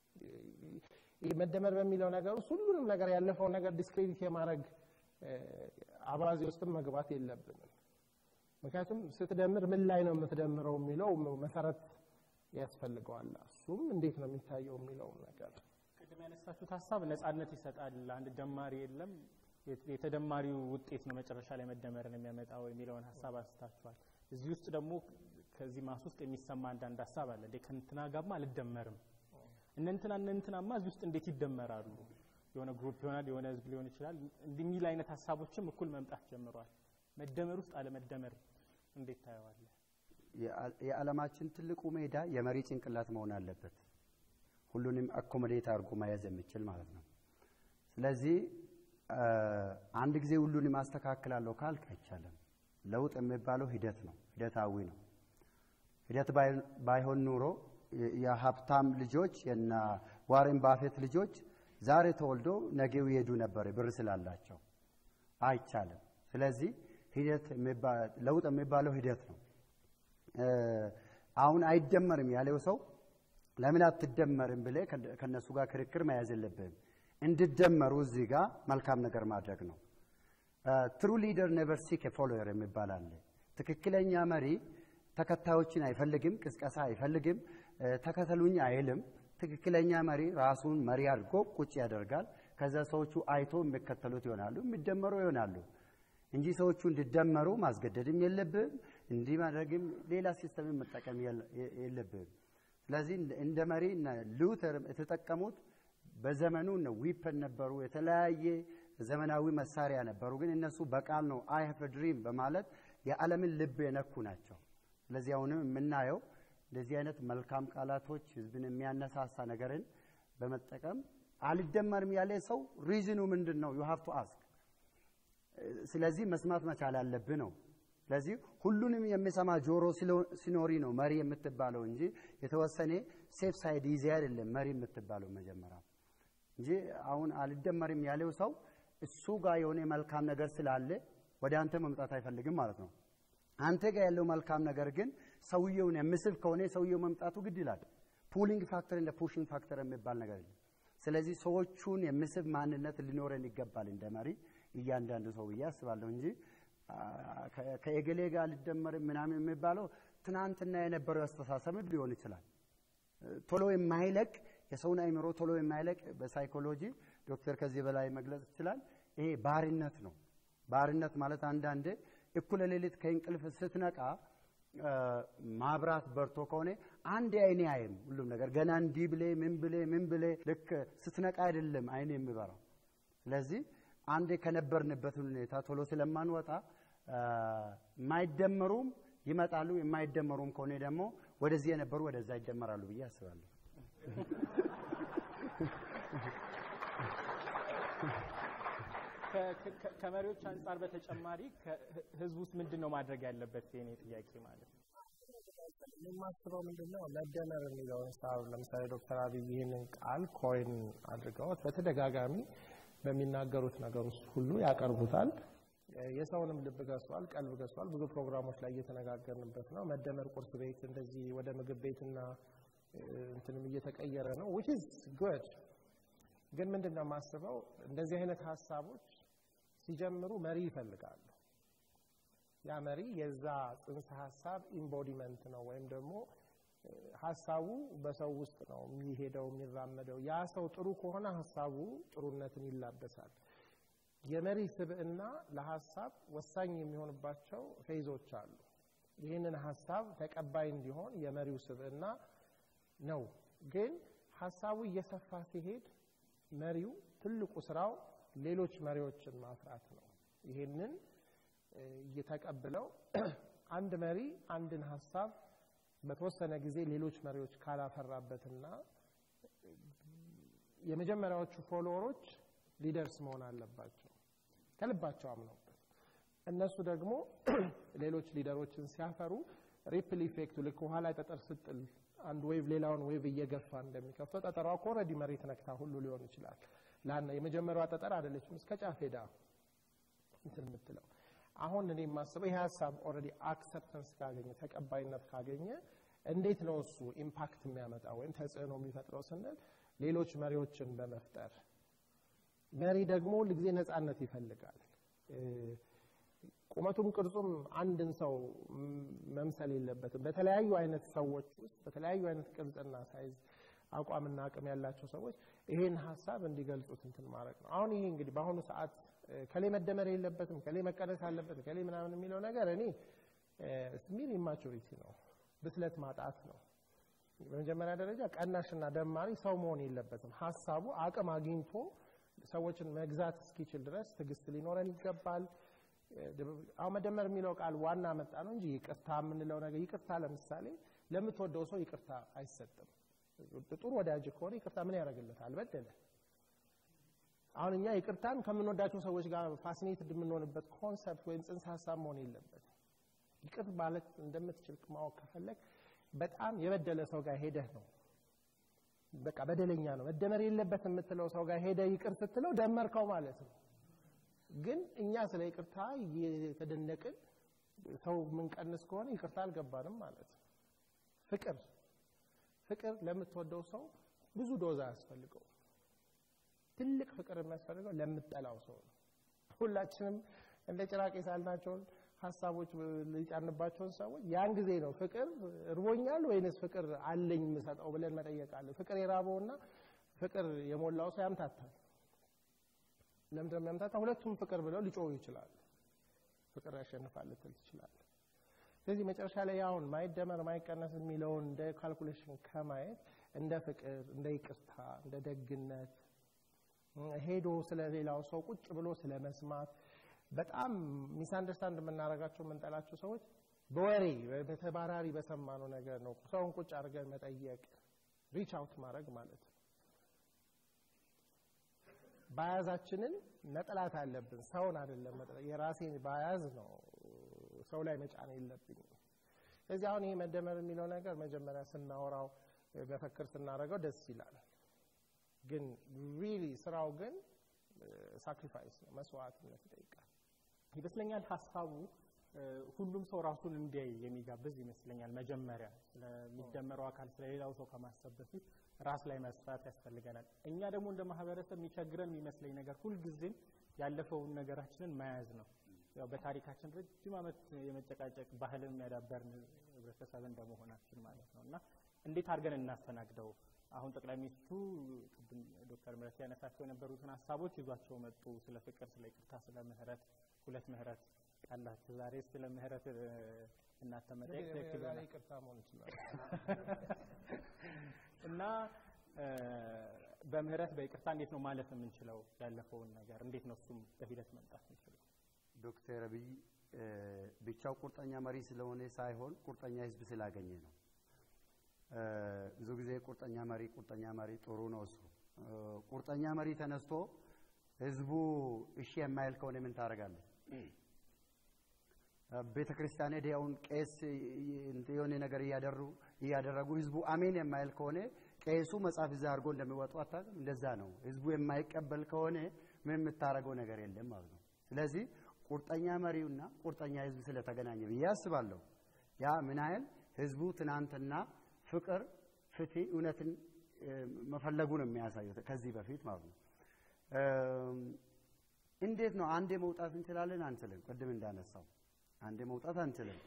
ይህ መደመር በሚለው ነገር ውስጥ ሁሉንም ነገር ያለፈው ነገር ዲስክሬዲት የማድረግ አባዜ ውስጥም መግባት የለብንም። ምክንያቱም ስትደምር ምን ላይ ነው የምትደምረው የሚለው መሰረት ያስፈልገዋል። እሱም እንዴት ነው የሚታየው የሚለውም ነገር ቅድም ያነሳችሁት ሀሳብ ነጻነት ይሰጣል። አንድ ደማሪ የለም የተደማሪው ውጤት ነው መጨረሻ ላይ መደመርን የሚያመጣው የሚለውን ሀሳብ አንስታችኋል። እዚህ ውስጥ ደግሞ ከዚህ ማስ ውስጥ የሚሰማ አንዳንድ ሀሳብ አለ። ከእንትና ጋርማ አልደመርም፣ እነንትና እነንትናማ እዚህ ውስጥ እንዴት ይደመራሉ? የሆነ ግሩፕ ይሆናል፣ የሆነ ህዝብ ሊሆን ይችላል። የሚል አይነት ሀሳቦችም እኩል መምጣት ጀምረዋል። መደመር ውስጥ አለመደመር እንዴት ታየዋለህ? የዓለማችን ትልቁ ሜዳ የመሪ ጭንቅላት መሆን አለበት። ሁሉንም አኮሞዴት አድርጎ መያዝ የሚችል ማለት ነው። ስለዚህ አንድ ጊዜ ሁሉንም አስተካክላለሁ ካልክ አይቻልም። ለውጥ የሚባለው ሂደት ነው፣ ሂደታዊ ነው። ሂደት ባይሆን ኑሮ የሀብታም ልጆች የና ዋሬን ባፌት ልጆች ዛሬ ተወልዶ ነገው ይሄዱ ነበር ብር ስላላቸው። አይቻልም። ስለዚህ ሂደት ለውጥ የሚባለው ሂደት ነው። አሁን አይደመርም ያለው ሰው ለምን አትደመርም ብለህ ከነሱ ጋር ክርክር መያዝ የለብህም። እንዲደመሩ እዚህ ጋር መልካም ነገር ማድረግ ነው። ትሩ ሊደር ኔቨር ሲክ ፎሎየር የሚባል አለ። ትክክለኛ መሪ ተከታዮችን አይፈልግም፣ ቅስቀሳ አይፈልግም፣ ተከተሉኝ አይልም። ትክክለኛ መሪ ራሱን መሪ አድርጎ ቁጭ ያደርጋል። ከዛ ሰዎቹ አይቶ የሚከተሉት ይሆናሉ፣ የሚደመሩ ይሆናሉ እንጂ ሰዎቹ እንዲደመሩ ማስገደድም የለብም፣ እንዲህ ማድረግም ሌላ ሲስተምን መጠቀም የለብም። ስለዚህ እንደ መሪ ሉተር የተጠቀሙት በዘመኑ ዊፐን ነበሩ፣ የተለያየ ዘመናዊ መሳሪያ ነበሩ። ግን እነሱ በቃል ነው አይ ሃቭ ድሪም በማለት የዓለምን ልብ የነኩ ናቸው። ስለዚህ አሁንም የምናየው እንደዚህ አይነት መልካም ቃላቶች ህዝብን የሚያነሳሳ ነገርን በመጠቀም አልደመርም ያለ ሰው ሪዝኑ ምንድን ነው? ዩ ሃቭ ቱ አስክ። ስለዚህ መስማት መቻል አለብህ ነው። ስለዚህ ሁሉንም የሚሰማ ጆሮ ሲኖሪ ነው መሪ የምትባለው እንጂ የተወሰነ ሴፍ ሳይድ ይዜ አይደለም መሪ የምትባለው መጀመሪያ እንጂ አሁን አልደመርም ያለው ሰው እሱ ጋር የሆነ መልካም ነገር ስላለ ወደ አንተ መምጣት አይፈልግም ማለት ነው። አንተ ጋር ያለው መልካም ነገር ግን ሰውየውን የሚስብ ከሆነ ሰውየው መምጣቱ ግድ ይላል። ፑሊንግ ፋክተር እንደ ፑሽንግ ፋክተር የሚባል ነገር የለም። ስለዚህ ሰዎቹን የሚስብ ማንነት ሊኖረን ይገባል እንደ መሪ እያንዳንዱ ሰው ብዬ አስባለሁ እንጂ ከኤገሌ ጋር ሊደመር ምናምን የሚባለው ትናንትና የነበረው አስተሳሰብ ሊሆን ይችላል። ቶሎ የማይለቅ የሰውን አይምሮ ቶሎ የማይለቅ በሳይኮሎጂ ዶክተር ከዚህ በላይ መግለጽ ይችላል። ይሄ ባርነት ነው። ባርነት ማለት አንዳንዴ እኩለ ሌሊት ከእንቅልፍ ስትነቃ ማብራት በርቶ ከሆነ አንድ አይኔ አይም ሁሉም ነገር ገና እንዲህ ብሌ ምን ብሌ ምን ብሌ ልክ ስትነቃ አይደለም አይኔ የሚበራው። ስለዚህ አንዴ ከነበርንበት ሁኔታ ቶሎ ስለማንወጣ የማይደመሩም ይመጣሉ፣ የማይደመሩም ከሆነ ደግሞ ወደዚህ የነበሩ ወደዛ ይደመራሉ ብዬ አስባለሁ። ከመሪዎች አንጻር በተጨማሪ ህዝብ ውስጥ ምንድን ነው ማድረግ ያለበት? የኔ ጥያቄ ማለት ነው። የማስበው ምንድን ነው መደመር የሚለውን ሀሳብ ለምሳሌ ዶክተር አብይ ይህንን ቃል ኮይን አድርገውት በተደጋጋሚ በሚናገሩት ነገር ውስጥ ሁሉ ያቀርቡታል። የሰውንም ልብ ገዝቷል፣ ቀልብ ገዝቷል። ብዙ ፕሮግራሞች ላይ እየተነጋገርንበት ነው። መደመር ቁርስ ቤት እንደዚህ ወደ ምግብ ቤትና እንትንም እየተቀየረ ነው which is good ግን ምንድን ነው የማስበው እንደዚህ አይነት ሀሳቦች ሲጀምሩ መሪ ይፈልጋሉ። ያ መሪ የዛ ጽንሰ ሀሳብ ኢምቦዲመንት ነው ወይም ደግሞ ሀሳቡ በሰው ውስጥ ነው የሚሄደው የሚራመደው። ያ ሰው ጥሩ ከሆነ ሀሳቡ ጥሩነትን ይላበሳል። የመሪ ስብዕና ለሀሳብ ወሳኝ የሚሆንባቸው ፌዞች አሉ። ይህንን ሀሳብ ተቀባይ እንዲሆን የመሪው ስብዕና ነው። ግን ሀሳቡ እየሰፋ ሲሄድ መሪው ትልቁ ስራው ሌሎች መሪዎችን ማፍራት ነው። ይሄንን እየተቀብለው አንድ መሪ አንድን ሀሳብ በተወሰነ ጊዜ ሌሎች መሪዎች ካላፈራበትና የመጀመሪያዎቹ ፎሎወሮች ሊደርስ መሆን አለባቸው ከልባቸው አምነውበት። እነሱ ደግሞ ሌሎች ሊደሮችን ሲያፈሩ ሪፕል ኢፌክቱ ልክ ውሃ ላይ ጠጠር ስጥል አንድ ዌቭ ሌላውን ዌቭ እየገፋ እንደሚከፍተው ጠጠሯ እኮ ኦልሬዲ መሬት ነክታ ሁሉ ሊሆን ይችላል። ላና የመጀመሪያዋ ጠጠር አይደለችም እስከ ጫፍ ሄዳ እንትን የምትለው። አሁን እኔ የማስበው ይህ ሀሳብ ኦልሬዲ አክሰፕተንስ ካገኘ ተቀባይነት ካገኘ እንዴት ነው እሱ ኢምፓክት የሚያመጣ ወይም ተጽዕኖ የሚፈጥረው ስንል ሌሎች መሪዎችን በመፍጠር መሪ ደግሞ ሁልጊዜ ነፃነት ይፈልጋል። ቁመቱም ቅርጹም አንድን ሰው መምሰል የለበትም። በተለያዩ አይነት ሰዎች ውስጥ በተለያዩ አይነት ቅርጽና ሳይዝ አቋምና አቅም ያላቸው ሰዎች ይሄን ሀሳብ እንዲገልጹት እንትን ማድረግ ነው። አሁን ይሄ እንግዲህ በአሁኑ ሰዓት ከሌ መደመር የለበትም ከሌ መቀነስ አለበት ከሌ ምናምን የሚለው ነገር እኔ ሚል ኢማቹሪቲ ነው፣ ብስለት ማጣት ነው። በመጀመሪያ ደረጃ ቀናሽና ደማሪ ሰው መሆን የለበትም። ሀሳቡ አቅም አግኝቶ ሰዎችን መግዛት እስኪችል ድረስ ትዕግስት ሊኖረን ይገባል። አሁን መደመር የሚለው ቃል ዋና መጣ ነው እንጂ ይቅርታ የምንለው ነገር ይቅርታ፣ ለምሳሌ ለምትወደው ሰው ይቅርታ አይሰጥም። ጥሩ ወዳጅ ከሆነ ይቅርታ ምን ያደርግለታል? በደለ። አሁን እኛ ይቅርታን ከምንወዳቸው ሰዎች ጋር ፋሲኔትድ የምንሆንበት ኮንሰፕት ወይም ጽንሰ ሀሳብ መሆን የለበት። ይቅር ማለት እንደምትችል ማወቅ ከፈለግ በጣም የበደለ ሰው ጋር ሄደህ ነው በቃ በደለኛ ነው መደመር የለበት የምትለው ሰው ጋር ሄደህ ይቅር ስትለው ደመርከው ማለት ነው። ግን እኛ ስለ ይቅርታ እየተደነቅን ሰው የምንቀንስ ከሆነ ይቅርታ አልገባንም ማለት ነው። ፍቅር ፍቅር ለምትወደው ሰው ብዙ ዶዛ አያስፈልገው። ትልቅ ፍቅር የሚያስፈልገው ለምጠላው ሰው ነው። ሁላችንም እንደ ጭራቅ የሳልናቸውን ሀሳቦች ሊጫንባቸውን ሰዎች ያን ጊዜ ነው ፍቅር እርቦኛል ወይንስ ፍቅር አለኝ የምሰጠው ብለን መጠየቅ አለ። ፍቅር የራበውና ፍቅር የሞላው ሰው ያምታታል። ለምንድነው የሚያምታታ? ሁለቱም ፍቅር ብለው ሊጮሁ ይችላሉ። ፍቅር ያሸንፋል ልትል ትችላለህ። ስለዚህ መጨረሻ ላይ አሁን ማይደመር ማይቀነስ የሚለውን እንደ ካልኩሌሽን ከማየት እንደ ፍቅር፣ እንደ ይቅርታ፣ እንደ ደግነት ሄዶ ስለ ሌላው ሰው ቁጭ ብሎ ስለ መስማት በጣም ሚስ አንደርስታንድ የምናደርጋቸው የምንጠላቸው ሰዎች በወሬ በተባራሪ በሰማነው ነገር ነው። ሰውን ቁጭ አድርገን መጠየቅ ሪች አውት ማድረግ ማለት ነው። ባያዛችንን መጥላት አለብን። ሰውን አይደለም መጥላት፣ የራሴን ባያዝ ነው ሰው ላይ መጫን የለብኝም። ስለዚህ አሁን ይሄ መደመር የሚለው ነገር መጀመሪያ ስናወራው መፈክር ስናደርገው ደስ ይላል። ግን ሪሊ ስራው ግን ሳክሪፋይስ ነው፣ መስዋዕትነት ይጠይቃል። ይመስለኛል ሀሳቡ ሁሉም ሰው ራሱን እንዲያይ የሚጋብዝ ይመስለኛል። መጀመሪያ ስለሚደመረው አካል ስለሌላው ሰው ከማሰብ በፊት ራስ ላይ መስራት ያስፈልገናል። እኛ ደግሞ እንደ ማህበረሰብ የሚቸግረን የሚመስለኝ ነገር ሁልጊዜም ያለፈውን ነገራችንን መያዝ ነው። ያው በታሪካችን ረጅም ዓመት የመጨቃጨቅ ባህልን የሚያዳበርን ህብረተሰብ እንደመሆናችን ማለት ነው እና እንዴት አድርገን እናስተናግደው? አሁን ጠቅላይ ሚኒስትሩ ቅድም ዶክተር ምህረት ያነሳቸው የነበሩትን ሀሳቦች ይዟቸው መጡ። ስለ ፍቅር፣ ስለ ይቅርታ፣ ስለ ምህረት ሁለት ምህረት ቃላችሁ ዛሬ ስለ ምህረት እናንተ መጠየቅ ትክክል ዛሬ ይሆናል ይቅርታ መሆን ይችላል። እና በምህረት በይቅርታ እንዴት ነው ማለፍ የምንችለው? ያለፈውን ነገር እንዴት ነው እሱም በሂደት መምጣት የምንችለው? ዶክተር አብይ ብቻው ቁርጠኛ መሪ ስለሆነ ሳይሆን ቁርጠኛ ህዝብ ስላገኘ ነው። ብዙ ጊዜ ቁርጠኛ መሪ ቁርጠኛ መሪ ጥሩ ነው እሱ። ቁርጠኛ መሪ ተነስቶ ህዝቡ እሺ የማይል ከሆነ ምን ታደርጋለህ? ቤተ ክርስቲያን ሄደህ አሁን ቄስ የሆነ ነገር እያደሩ እያደረጉ ህዝቡ አሜን የማይል ከሆነ ቄሱ መጽሐፍ እዛ አድርጎ እንደሚወጡ አታውቅም? እንደዛ ነው። ህዝቡ የማይቀበል ከሆነ ምን የምታደርገው ነገር የለም ማለት ነው። ስለዚህ ቁርጠኛ መሪውና ቁርጠኛ ህዝብ ስለተገናኘ ብዬ አስባለሁ። ያ ምን ያህል ህዝቡ ትናንትና ፍቅር፣ ፍትህ፣ እውነትን መፈለጉ ነው የሚያሳየው ከዚህ በፊት ማለት ነው። እንዴት ነው አንዴ መውጣት እንችላለን? አንችልም። ቅድም እንዳነሳው አንዴ መውጣት አንችልም።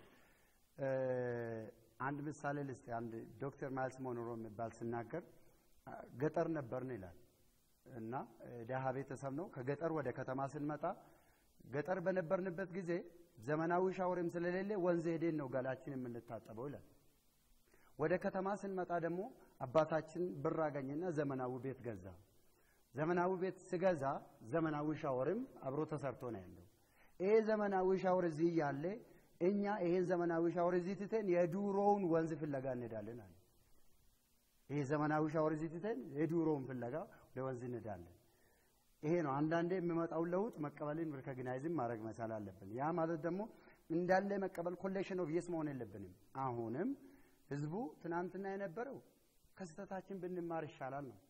አንድ ምሳሌ ልስጥ። አንድ ዶክተር ማይልስ ሞኖሮ የሚባል ሲናገር ገጠር ነበርን ይላል እና ደሃ ቤተሰብ ነው። ከገጠር ወደ ከተማ ስንመጣ ገጠር በነበርንበት ጊዜ ዘመናዊ ሻወርም ስለሌለ ወንዝ ሄደን ነው ገላችን የምንታጠበው ይላል። ወደ ከተማ ስንመጣ ደግሞ አባታችን ብር አገኘና ዘመናዊ ቤት ገዛ። ዘመናዊ ቤት ስገዛ ዘመናዊ ሻወርም አብሮ ተሰርቶ ነው ያለው። ይሄ ዘመናዊ ሻወር እዚህ እያለ እኛ ይሄን ዘመናዊ ሻወር እዚህ ትተን የዱሮውን ወንዝ ፍለጋ እንሄዳለን አለ። ይሄ ዘመናዊ ሻወር እዚህ ትተን የዱሮውን ፍለጋ ወደ ወንዝ እንሄዳለን። ይሄ ነው አንዳንዴ የሚመጣውን ለውጥ መቀበልን ሪኮግናይዝም ማድረግ መቻል አለብን። ያ ማለት ደግሞ እንዳለ መቀበል ኮሌክሽን ኦፍ የስ መሆን የለብንም። አሁንም ህዝቡ ትናንትና የነበረው ከስህተታችን ብንማር ይሻላል ነው።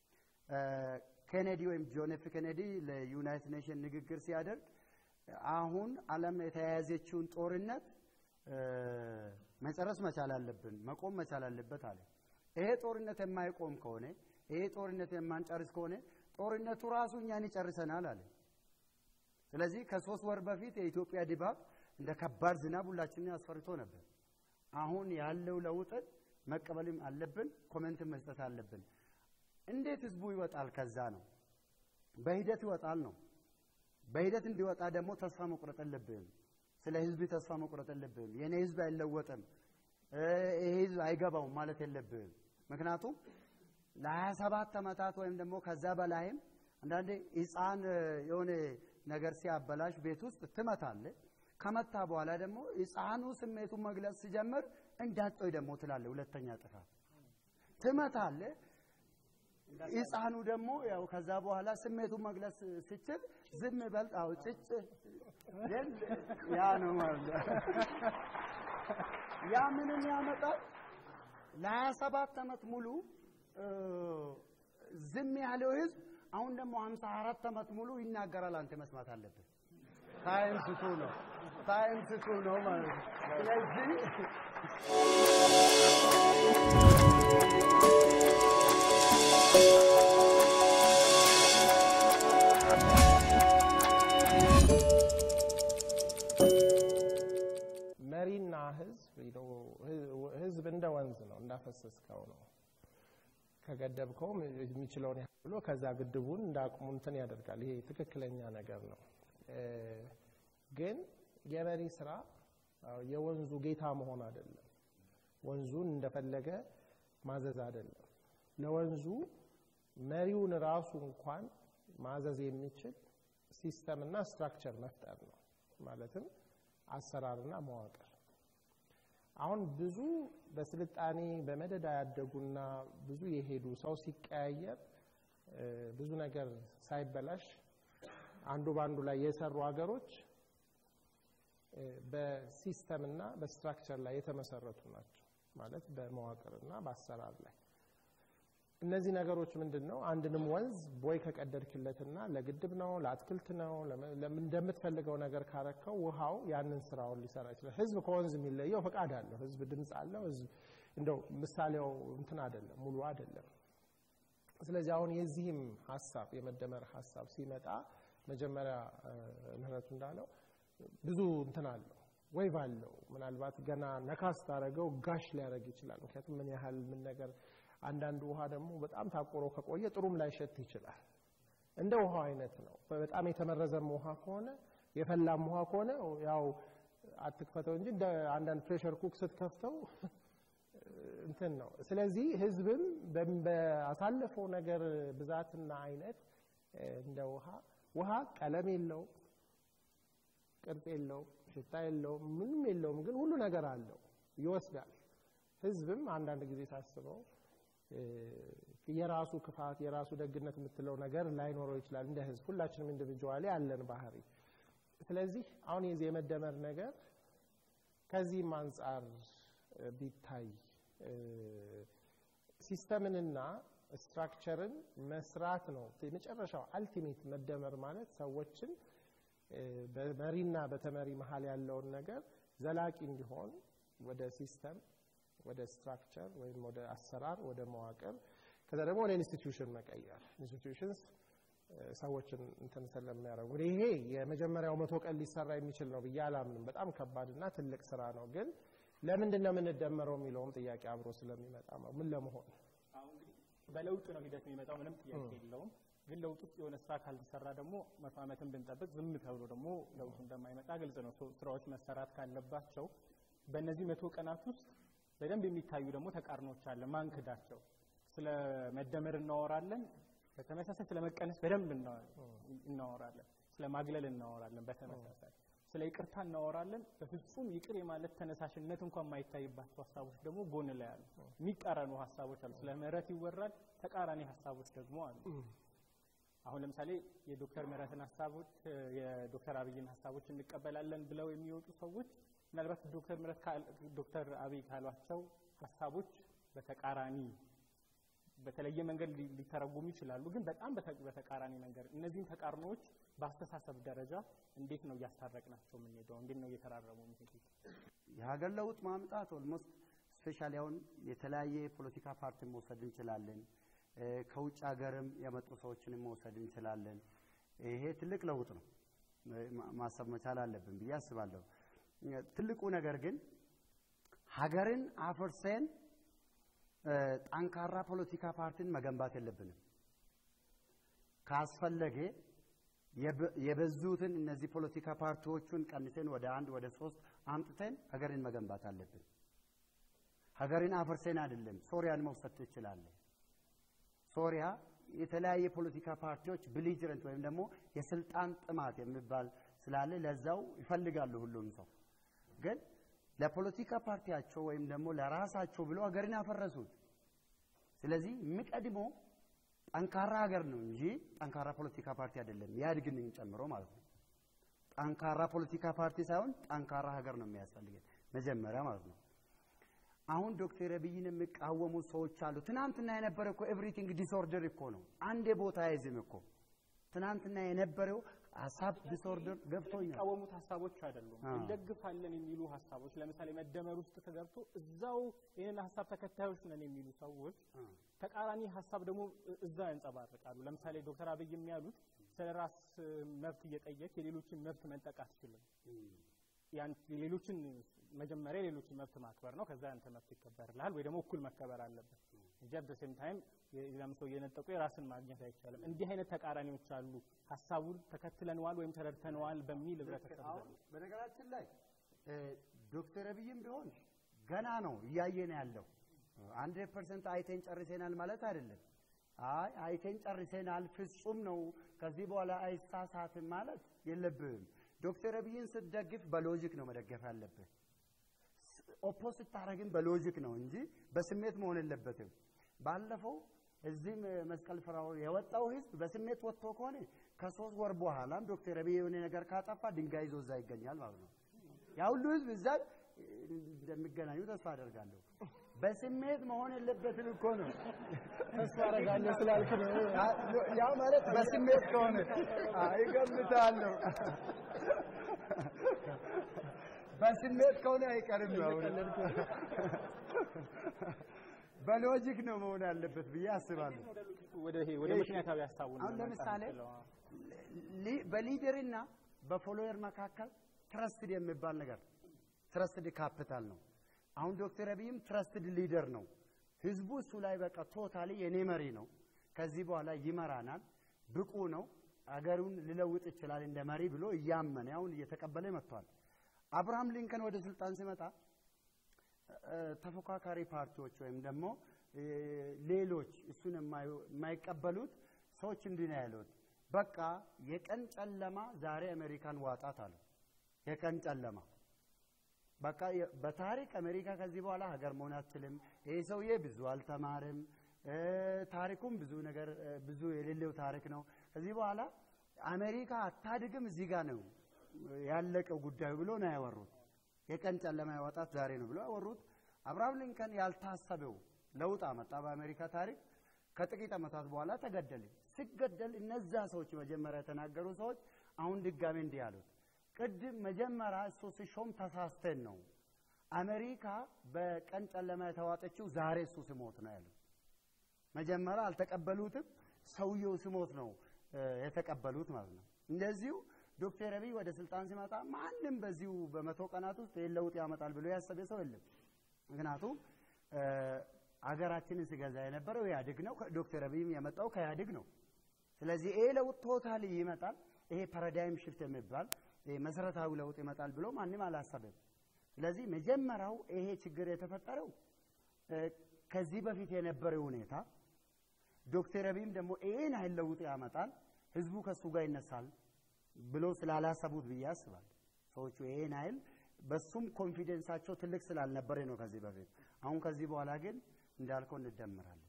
ኬኔዲ ወይም ጆን ኤፍ ኬኔዲ ለዩናይትድ ኔሽን ንግግር ሲያደርግ አሁን ዓለም የተያያዘችውን ጦርነት መጨረስ መቻል አለብን፣ መቆም መቻል አለበት አለ። ይሄ ጦርነት የማይቆም ከሆነ ይሄ ጦርነት የማንጨርስ ከሆነ ጦርነቱ ራሱ እኛን ይጨርሰናል አለ። ስለዚህ ከሶስት ወር በፊት የኢትዮጵያ ድባብ እንደ ከባድ ዝናብ ሁላችንን አስፈርቶ ነበር። አሁን ያለው ለውጥን መቀበልም አለብን፣ ኮሜንትን መስጠት አለብን። እንዴት ህዝቡ ይወጣል? ከዛ ነው በሂደት ይወጣል ነው። በሂደት እንዲወጣ ደግሞ ተስፋ መቁረጥ የለብህም። ስለ ህዝብ ተስፋ መቁረጥ የለብህም። የእኔ ህዝብ አይለወጥም፣ ይሄ ህዝብ አይገባውም ማለት የለብህም። ምክንያቱም ለሀያ ሰባት ዓመታት ወይም ደግሞ ከዛ በላይም አንዳንዴ ህፃን የሆነ ነገር ሲያበላሽ ቤት ውስጥ ትመታለህ። ከመታ በኋላ ደግሞ ህፃኑ ስሜቱን መግለጽ ሲጀምር እንዳጦይ ደግሞ ትላለህ። ሁለተኛ ጥፋት ትመታለህ። ህፃኑ ደግሞ ያው ከዛ በኋላ ስሜቱን መግለጽ ሲችል ዝም በል አው ጭጭ ግን ያ ነው ማለት ነው። ያ ምንም ያመጣል ለሀያ ሰባት ዓመት ሙሉ ዝም ያለው ህዝብ አሁን ደግሞ ሀምሳ አራት ዓመት ሙሉ ይናገራል። አንተ መስማት አለብህ። ታይም ስቱ ነው ታይም ስቱ ነው ማለት ነው። ስለዚህ እንዳፈሰስከው ነው። ከገደብከውም የሚችለውን ያህል ብሎ ከዛ ግድቡን እንደ አቅሙ እንትን ያደርጋል። ይሄ ትክክለኛ ነገር ነው። ግን የመሪ ስራ የወንዙ ጌታ መሆን አይደለም። ወንዙን እንደፈለገ ማዘዝ አይደለም። ለወንዙ መሪውን ራሱ እንኳን ማዘዝ የሚችል ሲስተም እና ስትራክቸር መፍጠር ነው። ማለትም አሰራርና መዋቅር። አሁን ብዙ በስልጣኔ በመደዳ ያደጉና ብዙ የሄዱ ሰው ሲቀያየር ብዙ ነገር ሳይበላሽ አንዱ በአንዱ ላይ የሰሩ ሀገሮች በሲስተምና በስትራክቸር ላይ የተመሰረቱ ናቸው። ማለት በመዋቅርና በአሰራር ላይ እነዚህ ነገሮች ምንድን ነው? አንድንም ወንዝ ቦይ ከቀደድክለትና ለግድብ ነው ለአትክልት ነው እንደምትፈልገው ነገር ካረከው ውሃው ያንን ስራውን ሊሰራ ይችላል። ህዝብ ከወንዝ የሚለየው ፈቃድ አለው። ህዝብ ድምፅ አለው። ህዝብ እንደው ምሳሌው እንትን አይደለም፣ ሙሉ አይደለም። ስለዚህ አሁን የዚህም ሀሳብ የመደመር ሀሳብ ሲመጣ መጀመሪያ ምህረቱ እንዳለው ብዙ እንትን አለው ወይቭ አለው። ምናልባት ገና ነካስ ታደረገው ጋሽ ሊያደርግ ይችላል። ምክንያቱም ምን ያህል ምን ነገር አንዳንድ ውሃ ደግሞ በጣም ታቆሮ ከቆየ ጥሩም ላይሸት ይችላል። እንደ ውሃው አይነት ነው። በጣም የተመረዘም ውሃ ከሆነ የፈላም ውሃ ከሆነ ያው አትክፈተው እንጂ እንደ አንዳንድ ፕሬሸር ኩክ ስትከፍተው እንትን ነው። ስለዚህ ህዝብም በአሳለፈው ነገር ብዛትና አይነት እንደ ውሃ ውሃ ቀለም የለው፣ ቅርጽ የለው፣ ሽታ የለው፣ ምንም የለውም። ግን ሁሉ ነገር አለው፣ ይወስዳል። ህዝብም አንዳንድ ጊዜ ሳስበው የራሱ ክፋት የራሱ ደግነት የምትለው ነገር ላይኖረው ይችላል። እንደ ህዝብ ሁላችንም ኢንዲቪጁዋሊ አለን ባህሪ። ስለዚህ አሁን የዚህ የመደመር ነገር ከዚህም አንጻር ቢታይ ሲስተምንና ስትራክቸርን መስራት ነው የመጨረሻው አልቲሜት መደመር ማለት ሰዎችን በመሪና በተመሪ መሀል ያለውን ነገር ዘላቂ እንዲሆን ወደ ሲስተም ወደ ስትራክቸር ወይም ወደ አሰራር ወደ መዋቅር ከዛ ደግሞ ወደ ኢንስቲትዩሽን መቀየር ኢንስቲትዩሽንስ ሰዎችን እንትን ስለሚያደርጉ ይሄ የመጀመሪያው መቶ ቀን ሊሰራ የሚችል ነው ብዬ አላምንም። በጣም ከባድና ትልቅ ስራ ነው። ግን ለምንድን ነው የምንደመረው የሚለውም ጥያቄ አብሮ ስለሚመጣ ነው። ምን ለመሆን በለውጥ ነው ሂደት የሚመጣው፣ ምንም ጥያቄ የለውም። ግን ለውጥ ውስጥ የሆነ ስራ ካልተሰራ ደግሞ መቶ ዓመትን ብንጠብቅ ዝም ተብሎ ደግሞ ለውጡ እንደማይመጣ ግልጽ ነው። ስራዎች መሰራት ካለባቸው በእነዚህ መቶ ቀናት ውስጥ በደንብ የሚታዩ ደግሞ ተቃርኖች አለ። ማን ክዳቸው? ስለ መደመር እናወራለን፣ በተመሳሳይ ስለ መቀነስ በደንብ እናወራለን። ስለ ማግለል እናወራለን፣ በተመሳሳይ ስለ ይቅርታ እናወራለን። በፍጹም ይቅር የማለት ተነሳሽነት እንኳን የማይታይባቸው ሀሳቦች ደግሞ ጎን ላይ አሉ። የሚቃረኑ ሀሳቦች አሉ። ስለ ምህረት ይወራል፣ ተቃራኒ ሀሳቦች ደግሞ አሉ። አሁን ለምሳሌ የዶክተር ምህረትን ሀሳቦች የዶክተር አብይን ሀሳቦች እንቀበላለን ብለው የሚወጡ ሰዎች ምናልባት ዶክተር ምህረት ዶክተር አብይ ካሏቸው ሀሳቦች በተቃራኒ በተለየ መንገድ ሊተረጉሙ ይችላሉ። ግን በጣም በተቃራኒ መንገድ እነዚህን ተቃርኖዎች በአስተሳሰብ ደረጃ እንዴት ነው እያስታረቅናቸው የምንሄደው? እንዴት ነው እየተራረሙ የሚሄዱት? የሀገር ለውጥ ማምጣት ኦልሞስት ስፔሻሊ አሁን የተለያየ የፖለቲካ ፓርቲን መውሰድ እንችላለን። ከውጭ ሀገርም የመጡ ሰዎችንም መውሰድ እንችላለን። ይሄ ትልቅ ለውጥ ነው፣ ማሰብ መቻል አለብን ብዬ አስባለሁ። ትልቁ ነገር ግን ሀገርን አፍርሰን ጠንካራ ፖለቲካ ፓርቲን መገንባት የለብንም። ካስፈለገ የበዙትን እነዚህ ፖለቲካ ፓርቲዎቹን ቀንሰን ወደ አንድ ወደ ሶስት አምጥተን ሀገርን መገንባት አለብን። ሀገርን አፍርሰን አይደለም። ሶሪያን መውሰድ ትችላለህ። ሶሪያ የተለያየ ፖለቲካ ፓርቲዎች ብሊጅረንት ወይም ደግሞ የስልጣን ጥማት የሚባል ስላለ ለዛው ይፈልጋሉ ሁሉም ሰው ግን ለፖለቲካ ፓርቲያቸው ወይም ደግሞ ለራሳቸው ብሎ ሀገርን ያፈረሱት። ስለዚህ የሚቀድመው ጠንካራ ሀገር ነው እንጂ ጠንካራ ፖለቲካ ፓርቲ አይደለም። ኢህአዴግን ጨምሮ ማለት ነው። ጠንካራ ፖለቲካ ፓርቲ ሳይሆን ጠንካራ ሀገር ነው የሚያስፈልገን መጀመሪያ ማለት ነው። አሁን ዶክተር አብይን የሚቃወሙ ሰዎች አሉ። ትናንትና የነበረ እኮ ኤቭሪቲንግ ዲስኦርደር እኮ ነው። አንዴ ቦታ አይዝም እኮ ትናንትና የነበረው ሀሳብ ዲስኦርደር ገብቶኛል። የሚቃወሙት ሀሳቦች አይደሉም፣ እንደግፋለን የሚሉ ሀሳቦች። ለምሳሌ መደመር ውስጥ ተገብቶ እዛው ይህንን ሀሳብ ተከታዮች ነን የሚሉ ሰዎች ተቃራኒ ሀሳብ ደግሞ እዛ ያንጸባርቃሉ። ለምሳሌ ዶክተር አብይ የሚያሉት ስለ ራስ መብት እየጠየቅ የሌሎችን መብት መንጠቅ አትችልም። ሌሎችን መጀመሪያ የሌሎችን መብት ማክበር ነው። ከዛ ያንተ መብት ይከበርልሃል ወይ ደግሞ እኩል መከበር አለበት እንጂ አት ሴም ታይም የሌላም ሰው እየነጠቁ የራስን ማግኘት አይቻልም። እንዲህ አይነት ተቃራኒዎች አሉ። ሀሳቡን ተከትለነዋል ወይም ተረድተነዋል በሚል ህብረተሰብ ዘንድ በነገራችን ላይ ዶክተር አብይም ቢሆን ገና ነው እያየን ያለው አንድ ፐርሰንት አይተን ጨርሰናል ማለት አይደለም። አይ አይተን ጨርሰናል ፍጹም ነው ከዚህ በኋላ አይሳሳትም ማለት የለብህም። ዶክተር አብይን ስትደግፍ በሎጂክ ነው መደገፍ ያለብህ። ኦፖዝ ስታደርግም በሎጂክ ነው እንጂ በስሜት መሆን የለበትም። ባለፈው እዚህም መስቀል ፍራው የወጣው ህዝብ በስሜት ወጥቶ ከሆነ ከሶስት ወር በኋላም ዶክተር አብይ የሆነ ነገር ካጠፋ ድንጋይ ይዞ እዛ ይገኛል ማለት ነው። ያ ሁሉ ህዝብ እዛ እንደሚገናኙ ተስፋ አደርጋለሁ። በስሜት መሆን የለበትም እኮ ነው። ተስፋ አደርጋለሁ ስላልክ ነው። ያ ማለት በስሜት ከሆነ ይገምታለሁ። በስሜት ከሆነ አይቀርም ነው። በሎጂክ ነው መሆን ያለበት ብዬ አስባለሁ። ወደ ወደ ምክንያታዊ ሀሳቡ አሁን ለምሳሌ በሊደርና በፎሎየር መካከል ትረስትድ የሚባል ነገር ትረስትድ ካፒታል ነው። አሁን ዶክተር አብይም ትረስትድ ሊደር ነው። ህዝቡ እሱ ላይ በቃ ቶታሊ የኔ መሪ ነው፣ ከዚህ በኋላ ይመራናል፣ ብቁ ነው፣ አገሩን ሊለውጥ ይችላል እንደ መሪ ብሎ እያመነ አሁን እየተቀበለ መጥቷል። አብርሃም ሊንከን ወደ ስልጣን ሲመጣ ተፎካካሪ ፓርቲዎች ወይም ደግሞ ሌሎች እሱን የማይቀበሉት ሰዎች እንዲህ ነው ያሉት፣ በቃ የቀን ጨለማ ዛሬ አሜሪካን ዋጣት አሉ። የቀን ጨለማ በቃ በታሪክ አሜሪካ ከዚህ በኋላ ሀገር መሆን አትችልም። ይህ ሰውዬ ብዙ አልተማርም፣ ታሪኩም ብዙ ነገር ብዙ የሌለው ታሪክ ነው። ከዚህ በኋላ አሜሪካ አታድግም፣ እዚህ ጋር ነው ያለቀው ጉዳዩ ብሎ ነው ያወሩት። የቀን ጨለማ ያወጣት ዛሬ ነው ብሎ ያወሩት። አብርሃም ሊንከን ያልታሰበው ለውጥ አመጣ በአሜሪካ ታሪክ። ከጥቂት ዓመታት በኋላ ተገደለ። ሲገደል እነዛ ሰዎች መጀመሪያ የተናገሩ ሰዎች አሁን ድጋሜ እንዲህ ያሉት ቅድም መጀመሪያ እሱ ሲሾም ተሳስተን ነው አሜሪካ በቀን ጨለማ የተዋጠችው ዛሬ እሱ ስሞት ነው ያሉት። መጀመሪያ አልተቀበሉትም፣ ሰውየው ስሞት ነው የተቀበሉት ማለት ነው። እንደዚሁ ዶክተር አብይ ወደ ስልጣን ሲመጣ ማንም በዚሁ በመቶ ቀናት ውስጥ ይህን ለውጥ ያመጣል ብሎ ያሰበ ሰው የለም። ምክንያቱም አገራችንን ሲገዛ የነበረው ኢህአዴግ ነው። ዶክተር አብይም የመጣው ከኢህአዴግ ነው። ስለዚህ ይሄ ለውጥ ቶታሊ ይመጣል፣ ይሄ ፓራዳይም ሽፍት የሚባል መሰረታዊ ለውጥ ይመጣል ብሎ ማንም አላሰበም። ስለዚህ መጀመሪያው ይሄ ችግር የተፈጠረው ከዚህ በፊት የነበረው ሁኔታ ዶክተር አብይም ደግሞ ይሄን ያህል ለውጥ ያመጣል፣ ህዝቡ ከሱ ጋር ይነሳል ብሎ ስላላሰቡት ብዬ አስባለሁ። ሰዎቹ ይሄን ያህል በሱም ኮንፊደንሳቸው ትልቅ ስላልነበረ ነው ከዚህ በፊት። አሁን ከዚህ በኋላ ግን እንዳልከው እንደመራለን።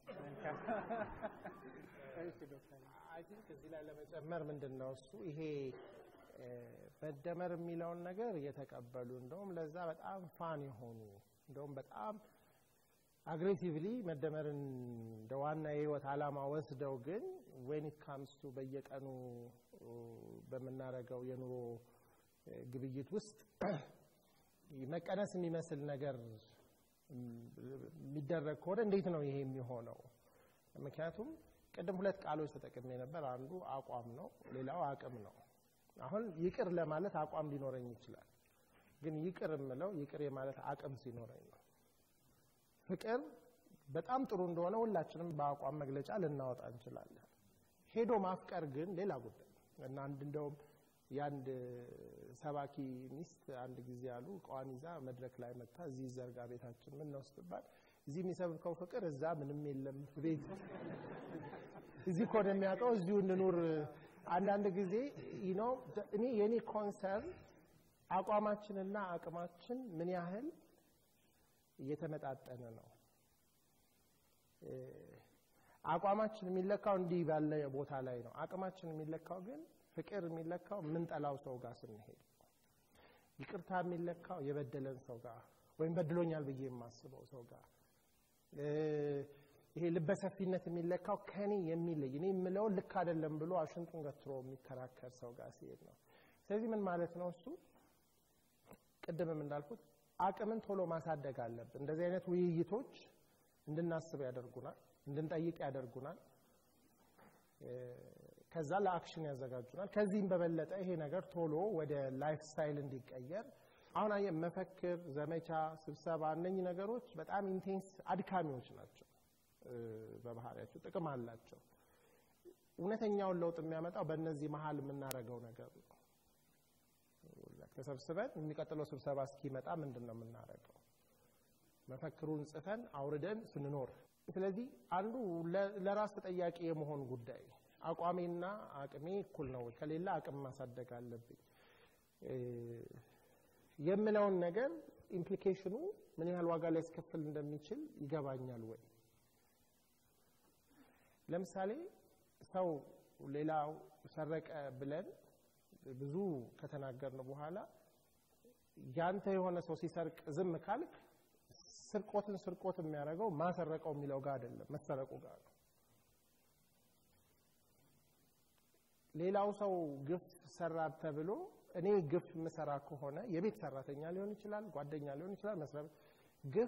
አይ ቲንክ እዚህ ላይ ለመጨመር ምንድን ነው እሱ ይሄ መደመር የሚለውን ነገር እየተቀበሉ እንደውም ለዛ በጣም ፋን የሆኑ እንደውም በጣም አግሬሲቭሊ መደመርን እንደ ዋና የህይወት ዓላማ ወስደው ግን ዌን ኢት ካምስ ቱ በየቀኑ በምናደርገው የኑሮ ግብይት ውስጥ መቀነስ የሚመስል ነገር የሚደረግ ከሆነ እንዴት ነው ይሄ የሚሆነው? ምክንያቱም ቅድም ሁለት ቃሎች ተጠቅሜ ነበር። አንዱ አቋም ነው፣ ሌላው አቅም ነው። አሁን ይቅር ለማለት አቋም ሊኖረኝ ይችላል። ግን ይቅር የምለው ይቅር የማለት አቅም ሲኖረኝ ነው። ፍቅር በጣም ጥሩ እንደሆነ ሁላችንም በአቋም መግለጫ ልናወጣ እንችላለን። ሄዶ ማፍቀር ግን ሌላ ጉዳይ እና አንድ እንደውም የአንድ ሰባኪ ሚስት አንድ ጊዜ ያሉ እቃዋን ይዛ መድረክ ላይ መታ እዚህ ዘርጋ ቤታችን ምን ነው ስትባል እዚህ የሚሰብከው ፍቅር እዛ ምንም የለም ቤት እዚህ እኮ ነው የሚያውቀው እዚሁ እንኑር አንዳንድ ጊዜ ነው እኔ የኔ ኮንሰርን አቋማችንና አቅማችን ምን ያህል እየተመጣጠነ ነው። አቋማችን የሚለካው እንዲህ ባለ ቦታ ላይ ነው። አቅማችን የሚለካው ግን ፍቅር የሚለካው የምንጠላው ሰው ጋር ስንሄድ፣ ይቅርታ የሚለካው የበደለን ሰው ጋር ወይም በድሎኛል ብዬ የማስበው ሰው ጋር ይሄ ልበሰፊነት የሚለካው ከኔ የሚለይ እኔ የምለውን ልክ አይደለም ብሎ አሽንጡን ገትሮ የሚከራከር ሰው ጋር ሲሄድ ነው። ስለዚህ ምን ማለት ነው እሱ ቅድምም እንዳልኩት አቅምን ቶሎ ማሳደግ አለብን። እንደዚህ አይነት ውይይቶች እንድናስብ ያደርጉናል፣ እንድንጠይቅ ያደርጉናል። ከዛ ለአክሽን ያዘጋጁናል። ከዚህም በበለጠ ይሄ ነገር ቶሎ ወደ ላይፍ ስታይል እንዲቀየር አሁን አየህ መፈክር፣ ዘመቻ፣ ስብሰባ እነኚህ ነገሮች በጣም ኢንቴንስ አድካሚዎች ናቸው። በባህሪያቸው ጥቅም አላቸው። እውነተኛውን ለውጥ የሚያመጣው በእነዚህ መሀል የምናደርገው ነገር ነው። ተሰብስበን የሚቀጥለው ስብሰባ እስኪመጣ ምንድን ነው የምናደርገው? መፈክሩን ጽፈን አውርደን ስንኖር። ስለዚህ አንዱ ለራስ ተጠያቂ የመሆን ጉዳይ አቋሜና አቅሜ እኩል ነው፣ ከሌላ አቅም ማሳደግ አለብኝ የምለውን ነገር ኢምፕሊኬሽኑ ምን ያህል ዋጋ ሊያስከፍል እንደሚችል ይገባኛል ወይ? ለምሳሌ ሰው ሌላው ሰረቀ ብለን ብዙ ከተናገርን በኋላ ያንተ የሆነ ሰው ሲሰርቅ ዝም ካልክ ስርቆትን ስርቆት የሚያደርገው ማሰረቀው የሚለው ጋር አይደለም፣ መሰረቁ ጋር ነው። ሌላው ሰው ግፍ ሰራ ተብሎ እኔ ግፍ የምሰራ ከሆነ የቤት ሰራተኛ ሊሆን ይችላል፣ ጓደኛ ሊሆን ይችላል፣ መስሪያ ቤት ግፍ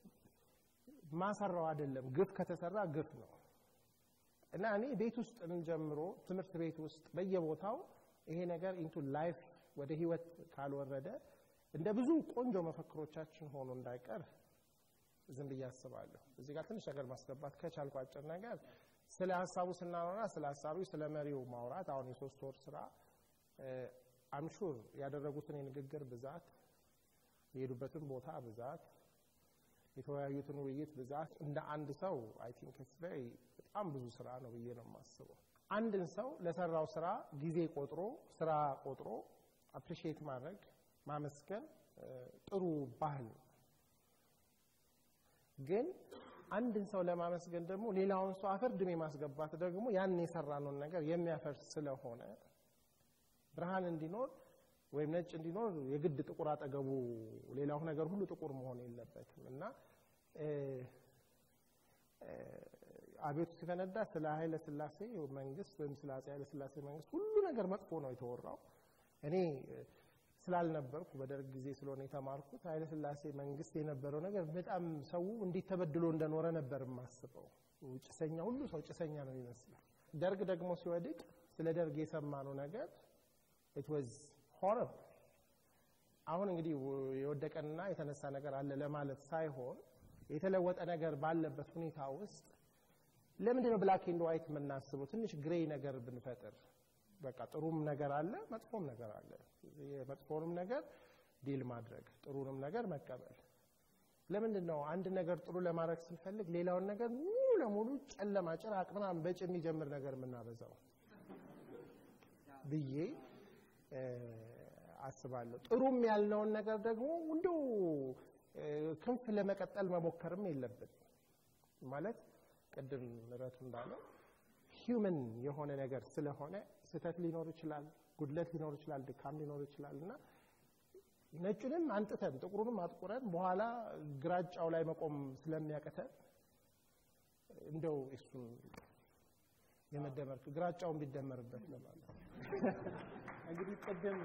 ማሰራው አይደለም። ግፍ ከተሰራ ግፍ ነው እና እኔ ቤት ውስጥ ጀምሮ ትምህርት ቤት ውስጥ በየቦታው ይሄ ነገር ኢንቱ ላይፍ ወደ ህይወት ካልወረደ እንደ ብዙ ቆንጆ መፈክሮቻችን ሆኖ እንዳይቀር ዝም ብዬ አስባለሁ። እዚህ ጋር ትንሽ ነገር ማስገባት ከቻልኩ አጭር ነገር ስለ ሀሳቡ ስናወራ ስለ ሀሳቡ ስለ መሪው ማውራት አሁን የሶስት ወር ስራ አምሹር ያደረጉትን የንግግር ብዛት የሄዱበትን ቦታ ብዛት የተወያዩትን ውይይት ብዛት እንደ አንድ ሰው አይ ቲንክ ኢትስ ቬሪ በጣም ብዙ ስራ ነው ብዬ ነው የማስበው። አንድን ሰው ለሰራው ስራ ጊዜ ቆጥሮ ስራ ቆጥሮ አፕሪሺየት ማድረግ ማመስገን ጥሩ ባህል ነው። ግን አንድን ሰው ለማመስገን ደግሞ ሌላውን ሰው አፈር ድሜ ማስገባት ደግሞ ያን የሰራነውን ነገር የሚያፈርስ ስለሆነ ብርሃን እንዲኖር ወይም ነጭ እንዲኖር የግድ ጥቁር አጠገቡ ሌላው ነገር ሁሉ ጥቁር መሆን የለበትም እና አቤቱ ሲፈነዳ ስለ ኃይለ ሥላሴ መንግስት ወይም ስለ አፄ ኃይለ ሥላሴ መንግስት ሁሉ ነገር መጥፎ ነው የተወራው። እኔ ስላልነበርኩ በደርግ ጊዜ ስለሆነ የተማርኩት ኃይለ ሥላሴ መንግስት የነበረው ነገር በጣም ሰው እንዴት ተበድሎ እንደኖረ ነበር የማስበው። ጭሰኛ ሁሉ ሰው ጭሰኛ ነው ይመስላል። ደርግ ደግሞ ሲወድቅ ስለ ደርግ የሰማነው ነገር ኢት ዋዝ ሆረብል። አሁን እንግዲህ የወደቀና የተነሳ ነገር አለ ለማለት ሳይሆን የተለወጠ ነገር ባለበት ሁኔታ ውስጥ ለምንድን ነው ብላክ ኤንድ ዋይት የምናስበው? ትንሽ ግሬይ ነገር ብንፈጥር በቃ ጥሩም ነገር አለ፣ መጥፎም ነገር አለ። የመጥፎንም ነገር ዲል ማድረግ፣ ጥሩንም ነገር መቀበል። ለምንድን ነው አንድ ነገር ጥሩ ለማድረግ ስንፈልግ ሌላውን ነገር ሙሉ ለሙሉ ጨለማ ጭራቅ ምናምን በጭ የሚጀምር ነገር የምናበዛው ብዬ አስባለሁ። ጥሩም ያልነውን ነገር ደግሞ እንደው ክንፍ ለመቀጠል መሞከርም የለብን ማለት ቅድም ምረቱ እንዳለው ሂውመን የሆነ ነገር ስለሆነ ስህተት ሊኖር ይችላል፣ ጉድለት ሊኖር ይችላል፣ ድካም ሊኖር ይችላል እና ነጩንም አንጥተን ጥቁሩንም አጥቁረን በኋላ ግራጫው ላይ መቆም ስለሚያቅተን እንደው እሱን የመደመር ግራጫውን ቢደመርበት ለማለት እንግዲህ ቅድም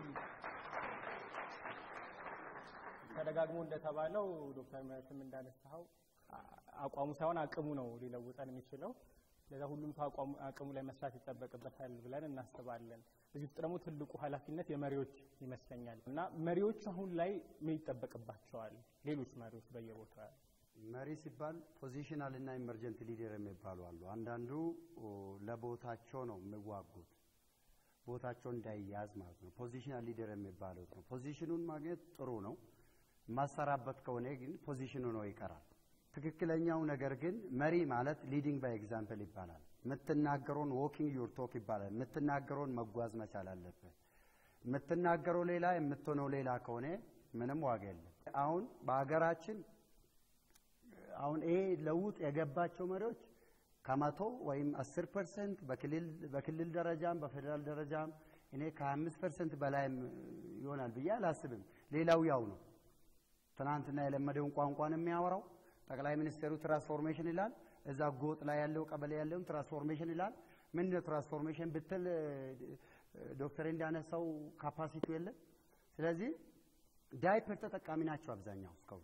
ተደጋግሞ እንደተባለው ዶክተር ምህረትም እንዳነሳኸው አቋሙ ሳይሆን አቅሙ ነው ሊለውጠን የሚችለው። ለዛ ሁሉም ሰው አቅሙ ላይ መስራት ይጠበቅበታል ብለን እናስባለን። እዚህ ውስጥ ደግሞ ትልቁ ኃላፊነት የመሪዎች ይመስለኛል እና መሪዎች አሁን ላይ ምን ይጠበቅባቸዋል? ሌሎች መሪዎች በየቦታው ያሉ መሪ ሲባል ፖዚሽናል እና ኢመርጀንት ሊደር የሚባሉ አሉ። አንዳንዱ ለቦታቸው ነው የሚዋጉት ቦታቸው እንዳይያዝ ማለት ነው። ፖዚሽናል ሊደር የሚባሉት ነው። ፖዚሽኑን ማግኘት ጥሩ ነው። ማሰራበት ከሆነ ግን ፖዚሽኑ ነው ይቀራል። ትክክለኛው ነገር ግን መሪ ማለት ሊዲንግ ባይ ኤግዛምፕል ይባላል። የምትናገረውን ዎኪንግ ዩር ቶክ ይባላል። የምትናገረውን መጓዝ መቻል አለበት። የምትናገረው ሌላ የምትሆነው ሌላ ከሆነ ምንም ዋጋ የለም። አሁን በሀገራችን አሁን ይሄ ለውጥ የገባቸው መሪዎች ከመቶ ወይም አስር ፐርሰንት በክልል ደረጃም በፌዴራል ደረጃም እኔ ከ25 ፐርሰንት በላይም ይሆናል ብዬ አላስብም። ሌላው ያው ነው። ትናንትና የለመደውን ቋንቋን የሚያወራው ጠቅላይ ሚኒስትሩ ትራንስፎርሜሽን ይላል። እዛ ጎጥ ላይ ያለው ቀበሌ ያለውን ትራንስፎርሜሽን ይላል። ምንድን ነው ትራንስፎርሜሽን ብትል ዶክተር እንዳነሳው ካፓሲቲው የለም። ስለዚህ ዳይፐር ተጠቃሚ ናቸው አብዛኛው እስካሁን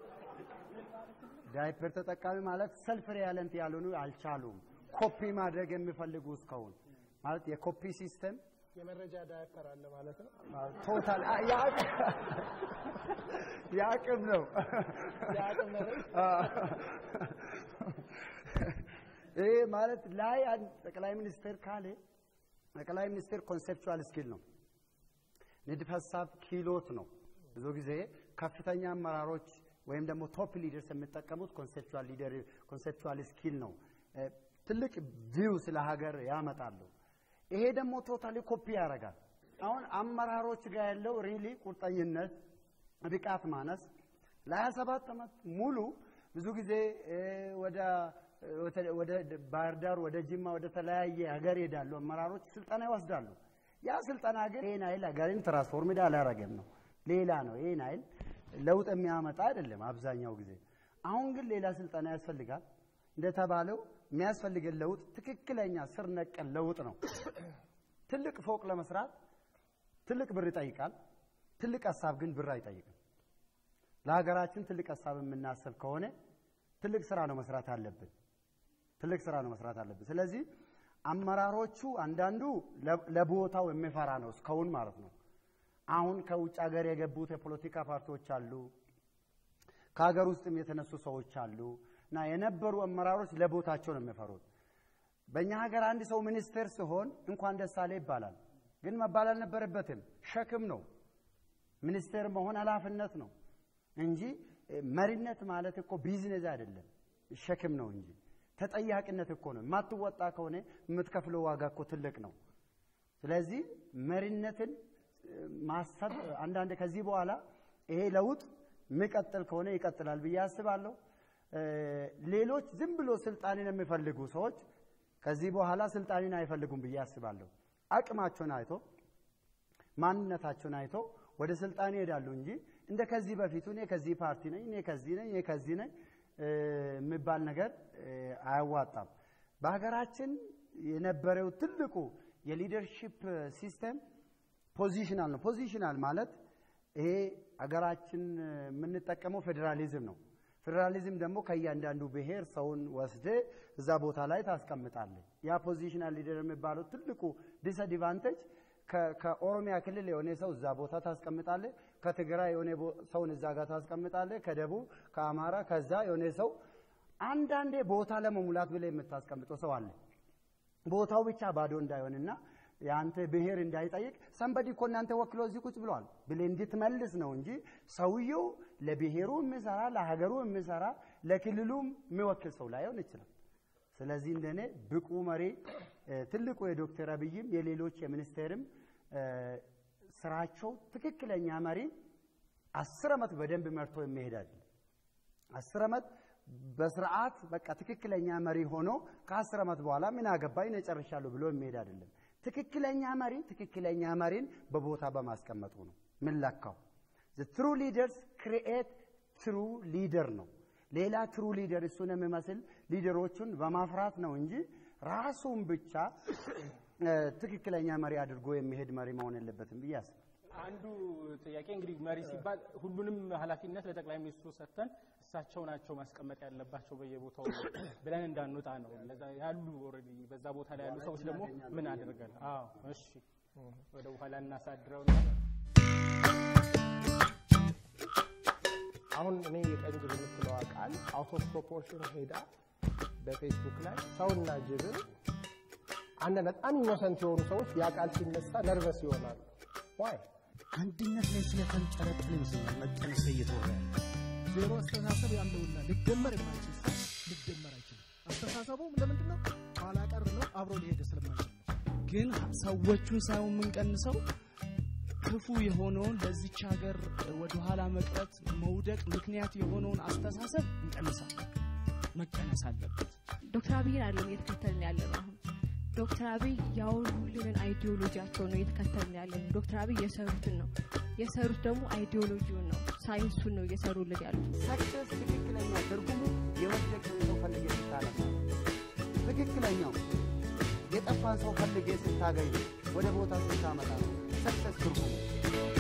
ዳይፐር ተጠቃሚ ማለት ሰልፍ ሪያለንት ያልሆኑ አልቻሉም። ኮፒ ማድረግ የሚፈልጉ እስካሁን ማለት የኮፒ ሲስተም የመረጃ ዳይሬክተር አለ ማለት ነው። ቶታል የአቅም ነው የአቅም ነው። ይሄ ማለት ላይ አንድ ጠቅላይ ሚኒስትር ካለ ጠቅላይ ሚኒስትር ኮንሴፕቹዋል ስኪል ነው፣ ንድፈ ሀሳብ ክህሎት ነው። ብዙ ጊዜ ከፍተኛ አመራሮች ወይም ደግሞ ቶፕ ሊደርስ የሚጠቀሙት ኮንሴፕቹዋል ሊደር ኮንሴፕቹዋል ስኪል ነው። ትልቅ ቪው ስለ ሀገር ያመጣሉ። ይሄ ደግሞ ቶታሊ ኮፒ ያደርጋል። አሁን አመራሮች ጋር ያለው ሪሊ ቁርጠኝነት፣ ብቃት ማነስ ለሀያ ሰባት ዓመት ሙሉ ብዙ ጊዜ ወደ ወደ ባህር ዳር፣ ወደ ጅማ፣ ወደ ተለያየ ሀገር ይሄዳሉ። አመራሮች ስልጠና ይወስዳሉ። ያ ስልጠና ግን ይህን አይል ሀገርን ትራንስፎርምድ አላረገም ነው፣ ሌላ ነው። ይህን አይል ለውጥ የሚያመጣ አይደለም አብዛኛው ጊዜ። አሁን ግን ሌላ ስልጠና ያስፈልጋል። እንደተባለው የሚያስፈልገን ለውጥ ትክክለኛ ስር ነቀል ለውጥ ነው። ትልቅ ፎቅ ለመስራት ትልቅ ብር ይጠይቃል። ትልቅ ሀሳብ ግን ብር አይጠይቅም። ለሀገራችን ትልቅ ሀሳብ የምናስብ ከሆነ ትልቅ ስራ ነው መስራት አለብን። ትልቅ ስራ ነው መስራት አለብን። ስለዚህ አመራሮቹ አንዳንዱ ለቦታው የሚፈራ ነው እስካሁን ማለት ነው። አሁን ከውጭ ሀገር የገቡት የፖለቲካ ፓርቲዎች አሉ፣ ከሀገር ውስጥም የተነሱ ሰዎች አሉ እና የነበሩ አመራሮች ለቦታቸው ነው የሚፈሩት። በእኛ ሀገር አንድ ሰው ሚኒስቴር ሲሆን እንኳን ደስ አለ ይባላል፣ ግን መባል አልነበረበትም። ሸክም ነው። ሚኒስቴር መሆን ኃላፊነት ነው እንጂ መሪነት ማለት እኮ ቢዝነስ አይደለም፣ ሸክም ነው እንጂ ተጠያቂነት እኮ ነው። የማትወጣ ከሆነ የምትከፍለው ዋጋ እኮ ትልቅ ነው። ስለዚህ መሪነትን ማሰብ አንዳንድ ከዚህ በኋላ ይሄ ለውጥ የሚቀጥል ከሆነ ይቀጥላል ብዬ አስባለሁ። ሌሎች ዝም ብሎ ስልጣንን የሚፈልጉ ሰዎች ከዚህ በኋላ ስልጣንን አይፈልጉም ብዬ አስባለሁ። አቅማቸውን አይቶ ማንነታቸውን አይቶ ወደ ስልጣን ይሄዳሉ እንጂ እንደ ከዚህ በፊቱ እኔ ከዚህ ፓርቲ ነኝ፣ እኔ ከዚህ ነኝ፣ እኔ ከዚህ ነኝ የሚባል ነገር አያዋጣም። በሀገራችን የነበረው ትልቁ የሊደርሺፕ ሲስተም ፖዚሽናል ነው። ፖዚሽናል ማለት ይሄ ሀገራችን የምንጠቀመው ፌዴራሊዝም ነው። ፌዴራሊዝም ደግሞ ከእያንዳንዱ ብሔር ሰውን ወስደ እዛ ቦታ ላይ ታስቀምጣለህ። ያ ፖዚሽናል ሊደር የሚባለው ትልቁ ዲስአድቫንቴጅ ከኦሮሚያ ክልል የሆነ ሰው እዛ ቦታ ታስቀምጣለህ፣ ከትግራይ የሆነ ሰውን እዛ ጋር ታስቀምጣለህ፣ ከደቡብ ከአማራ ከዛ የሆነ ሰው አንዳንዴ ቦታ ለመሙላት ብለህ የምታስቀምጠው ሰው አለ። ቦታው ብቻ ባዶ እንዳይሆንና የአንተ ብሔር እንዳይጠይቅ ሰንበዲ እኮ እናንተ ወክሎ እዚህ ቁጭ ብለዋል ብለህ እንድትመልስ ነው እንጂ ሰውየው ለብሔሩ የሚሰራ ለሀገሩ የሚሰራ ለክልሉም የሚወክል ሰው ላይሆን ይችላል። ስለዚህ እንደኔ ብቁ መሪ ትልቁ የዶክተር አብይም የሌሎች የሚኒስቴርም ስራቸው ትክክለኛ መሪ አስር ዓመት በደንብ መርቶ የሚሄድ አይደለም። አስር ዓመት በስርዓት በቃ ትክክለኛ መሪ ሆኖ ከአስር ዓመት በኋላ ምን አገባኝ እኔ ጨርሻለሁ ብሎ የሚሄድ አይደለም። ትክክለኛ መሪ ትክክለኛ መሪን በቦታ በማስቀመጡ ነው ምንለካው። ትሩ ሊደርስ ክሪኤት ትሩ ሊደር ነው። ሌላ ትሩ ሊደር እሱን የሚመስል ሊደሮቹን በማፍራት ነው እንጂ ራሱን ብቻ ትክክለኛ መሪ አድርጎ የሚሄድ መሪ መሆን የለበትም ብዬ አስባለሁ። አንዱ ጥያቄ እንግዲህ መሪ ሲባል ሁሉንም ኃላፊነት ለጠቅላይ ሚኒስትሩ ሰጥተን እሳቸው ናቸው ማስቀመጥ ያለባቸው በየቦታው ብለን እንዳንወጣ ነው። ለዛ ያሉ ኦልሬዲ በዛ ቦታ ላይ ያሉ ሰዎች ደግሞ ምን አድርገን? አዎ እሺ፣ ወደ በኋላ እናሳድረው ነው። አሁን እኔ የቀንጅብ የምትለዋ ቃል አውት ኦፍ ፕሮፖርሽን ሄዳ በፌስቡክ ላይ ሰውና ጅብን አንድ በጣም ኢኖሰንት የሆኑ ሰዎች ያ ቃል ሲነሳ ነርቨስ ይሆናሉ። ዋይ አንድነት ላይ ስለተንጠለጠለ ይመስለኛል መቀነስ እየተወራ ያለ ዜሮ አስተሳሰብ ያለውና ሊደመር የማይችል ሰው ሊደመር አይችልም። አስተሳሰቡም ለምንድን ነው? ኋላ ቀር ነው፣ አብሮ ሊሄድ ስለማይችል ነው። ግን ሰዎቹን ሳይሆን የምንቀንሰው ክፉ የሆነውን ለዚች ሀገር ወደኋላ መቅረት መውደቅ ምክንያት የሆነውን አስተሳሰብ እንቀንሳለን። መቀነስ አለበት። ዶክተር አብይን አይደለም እየተከተልን ያለ ነው አሁን ዶክተር አብይ ያወሩልንን አይዲዮሎጂያቸው ነው እየተከተልን ያለ ነው። ዶክተር አብይ የሰሩትን ነው የሰሩት ደግሞ አይዲዮሎጂውን ነው ሳይንሱን ነው እየሰሩልን ያሉት። ሰክሰስ ትክክለኛ ትርጉሙ የወደቀን ሰው ፈልጌ ስታነሳ ትክክለኛው የጠፋን ሰው ፈልጌ ስታገኝ ወደ ቦታ ስታመጣ ነው ሰክሰስ ትርጉሙ።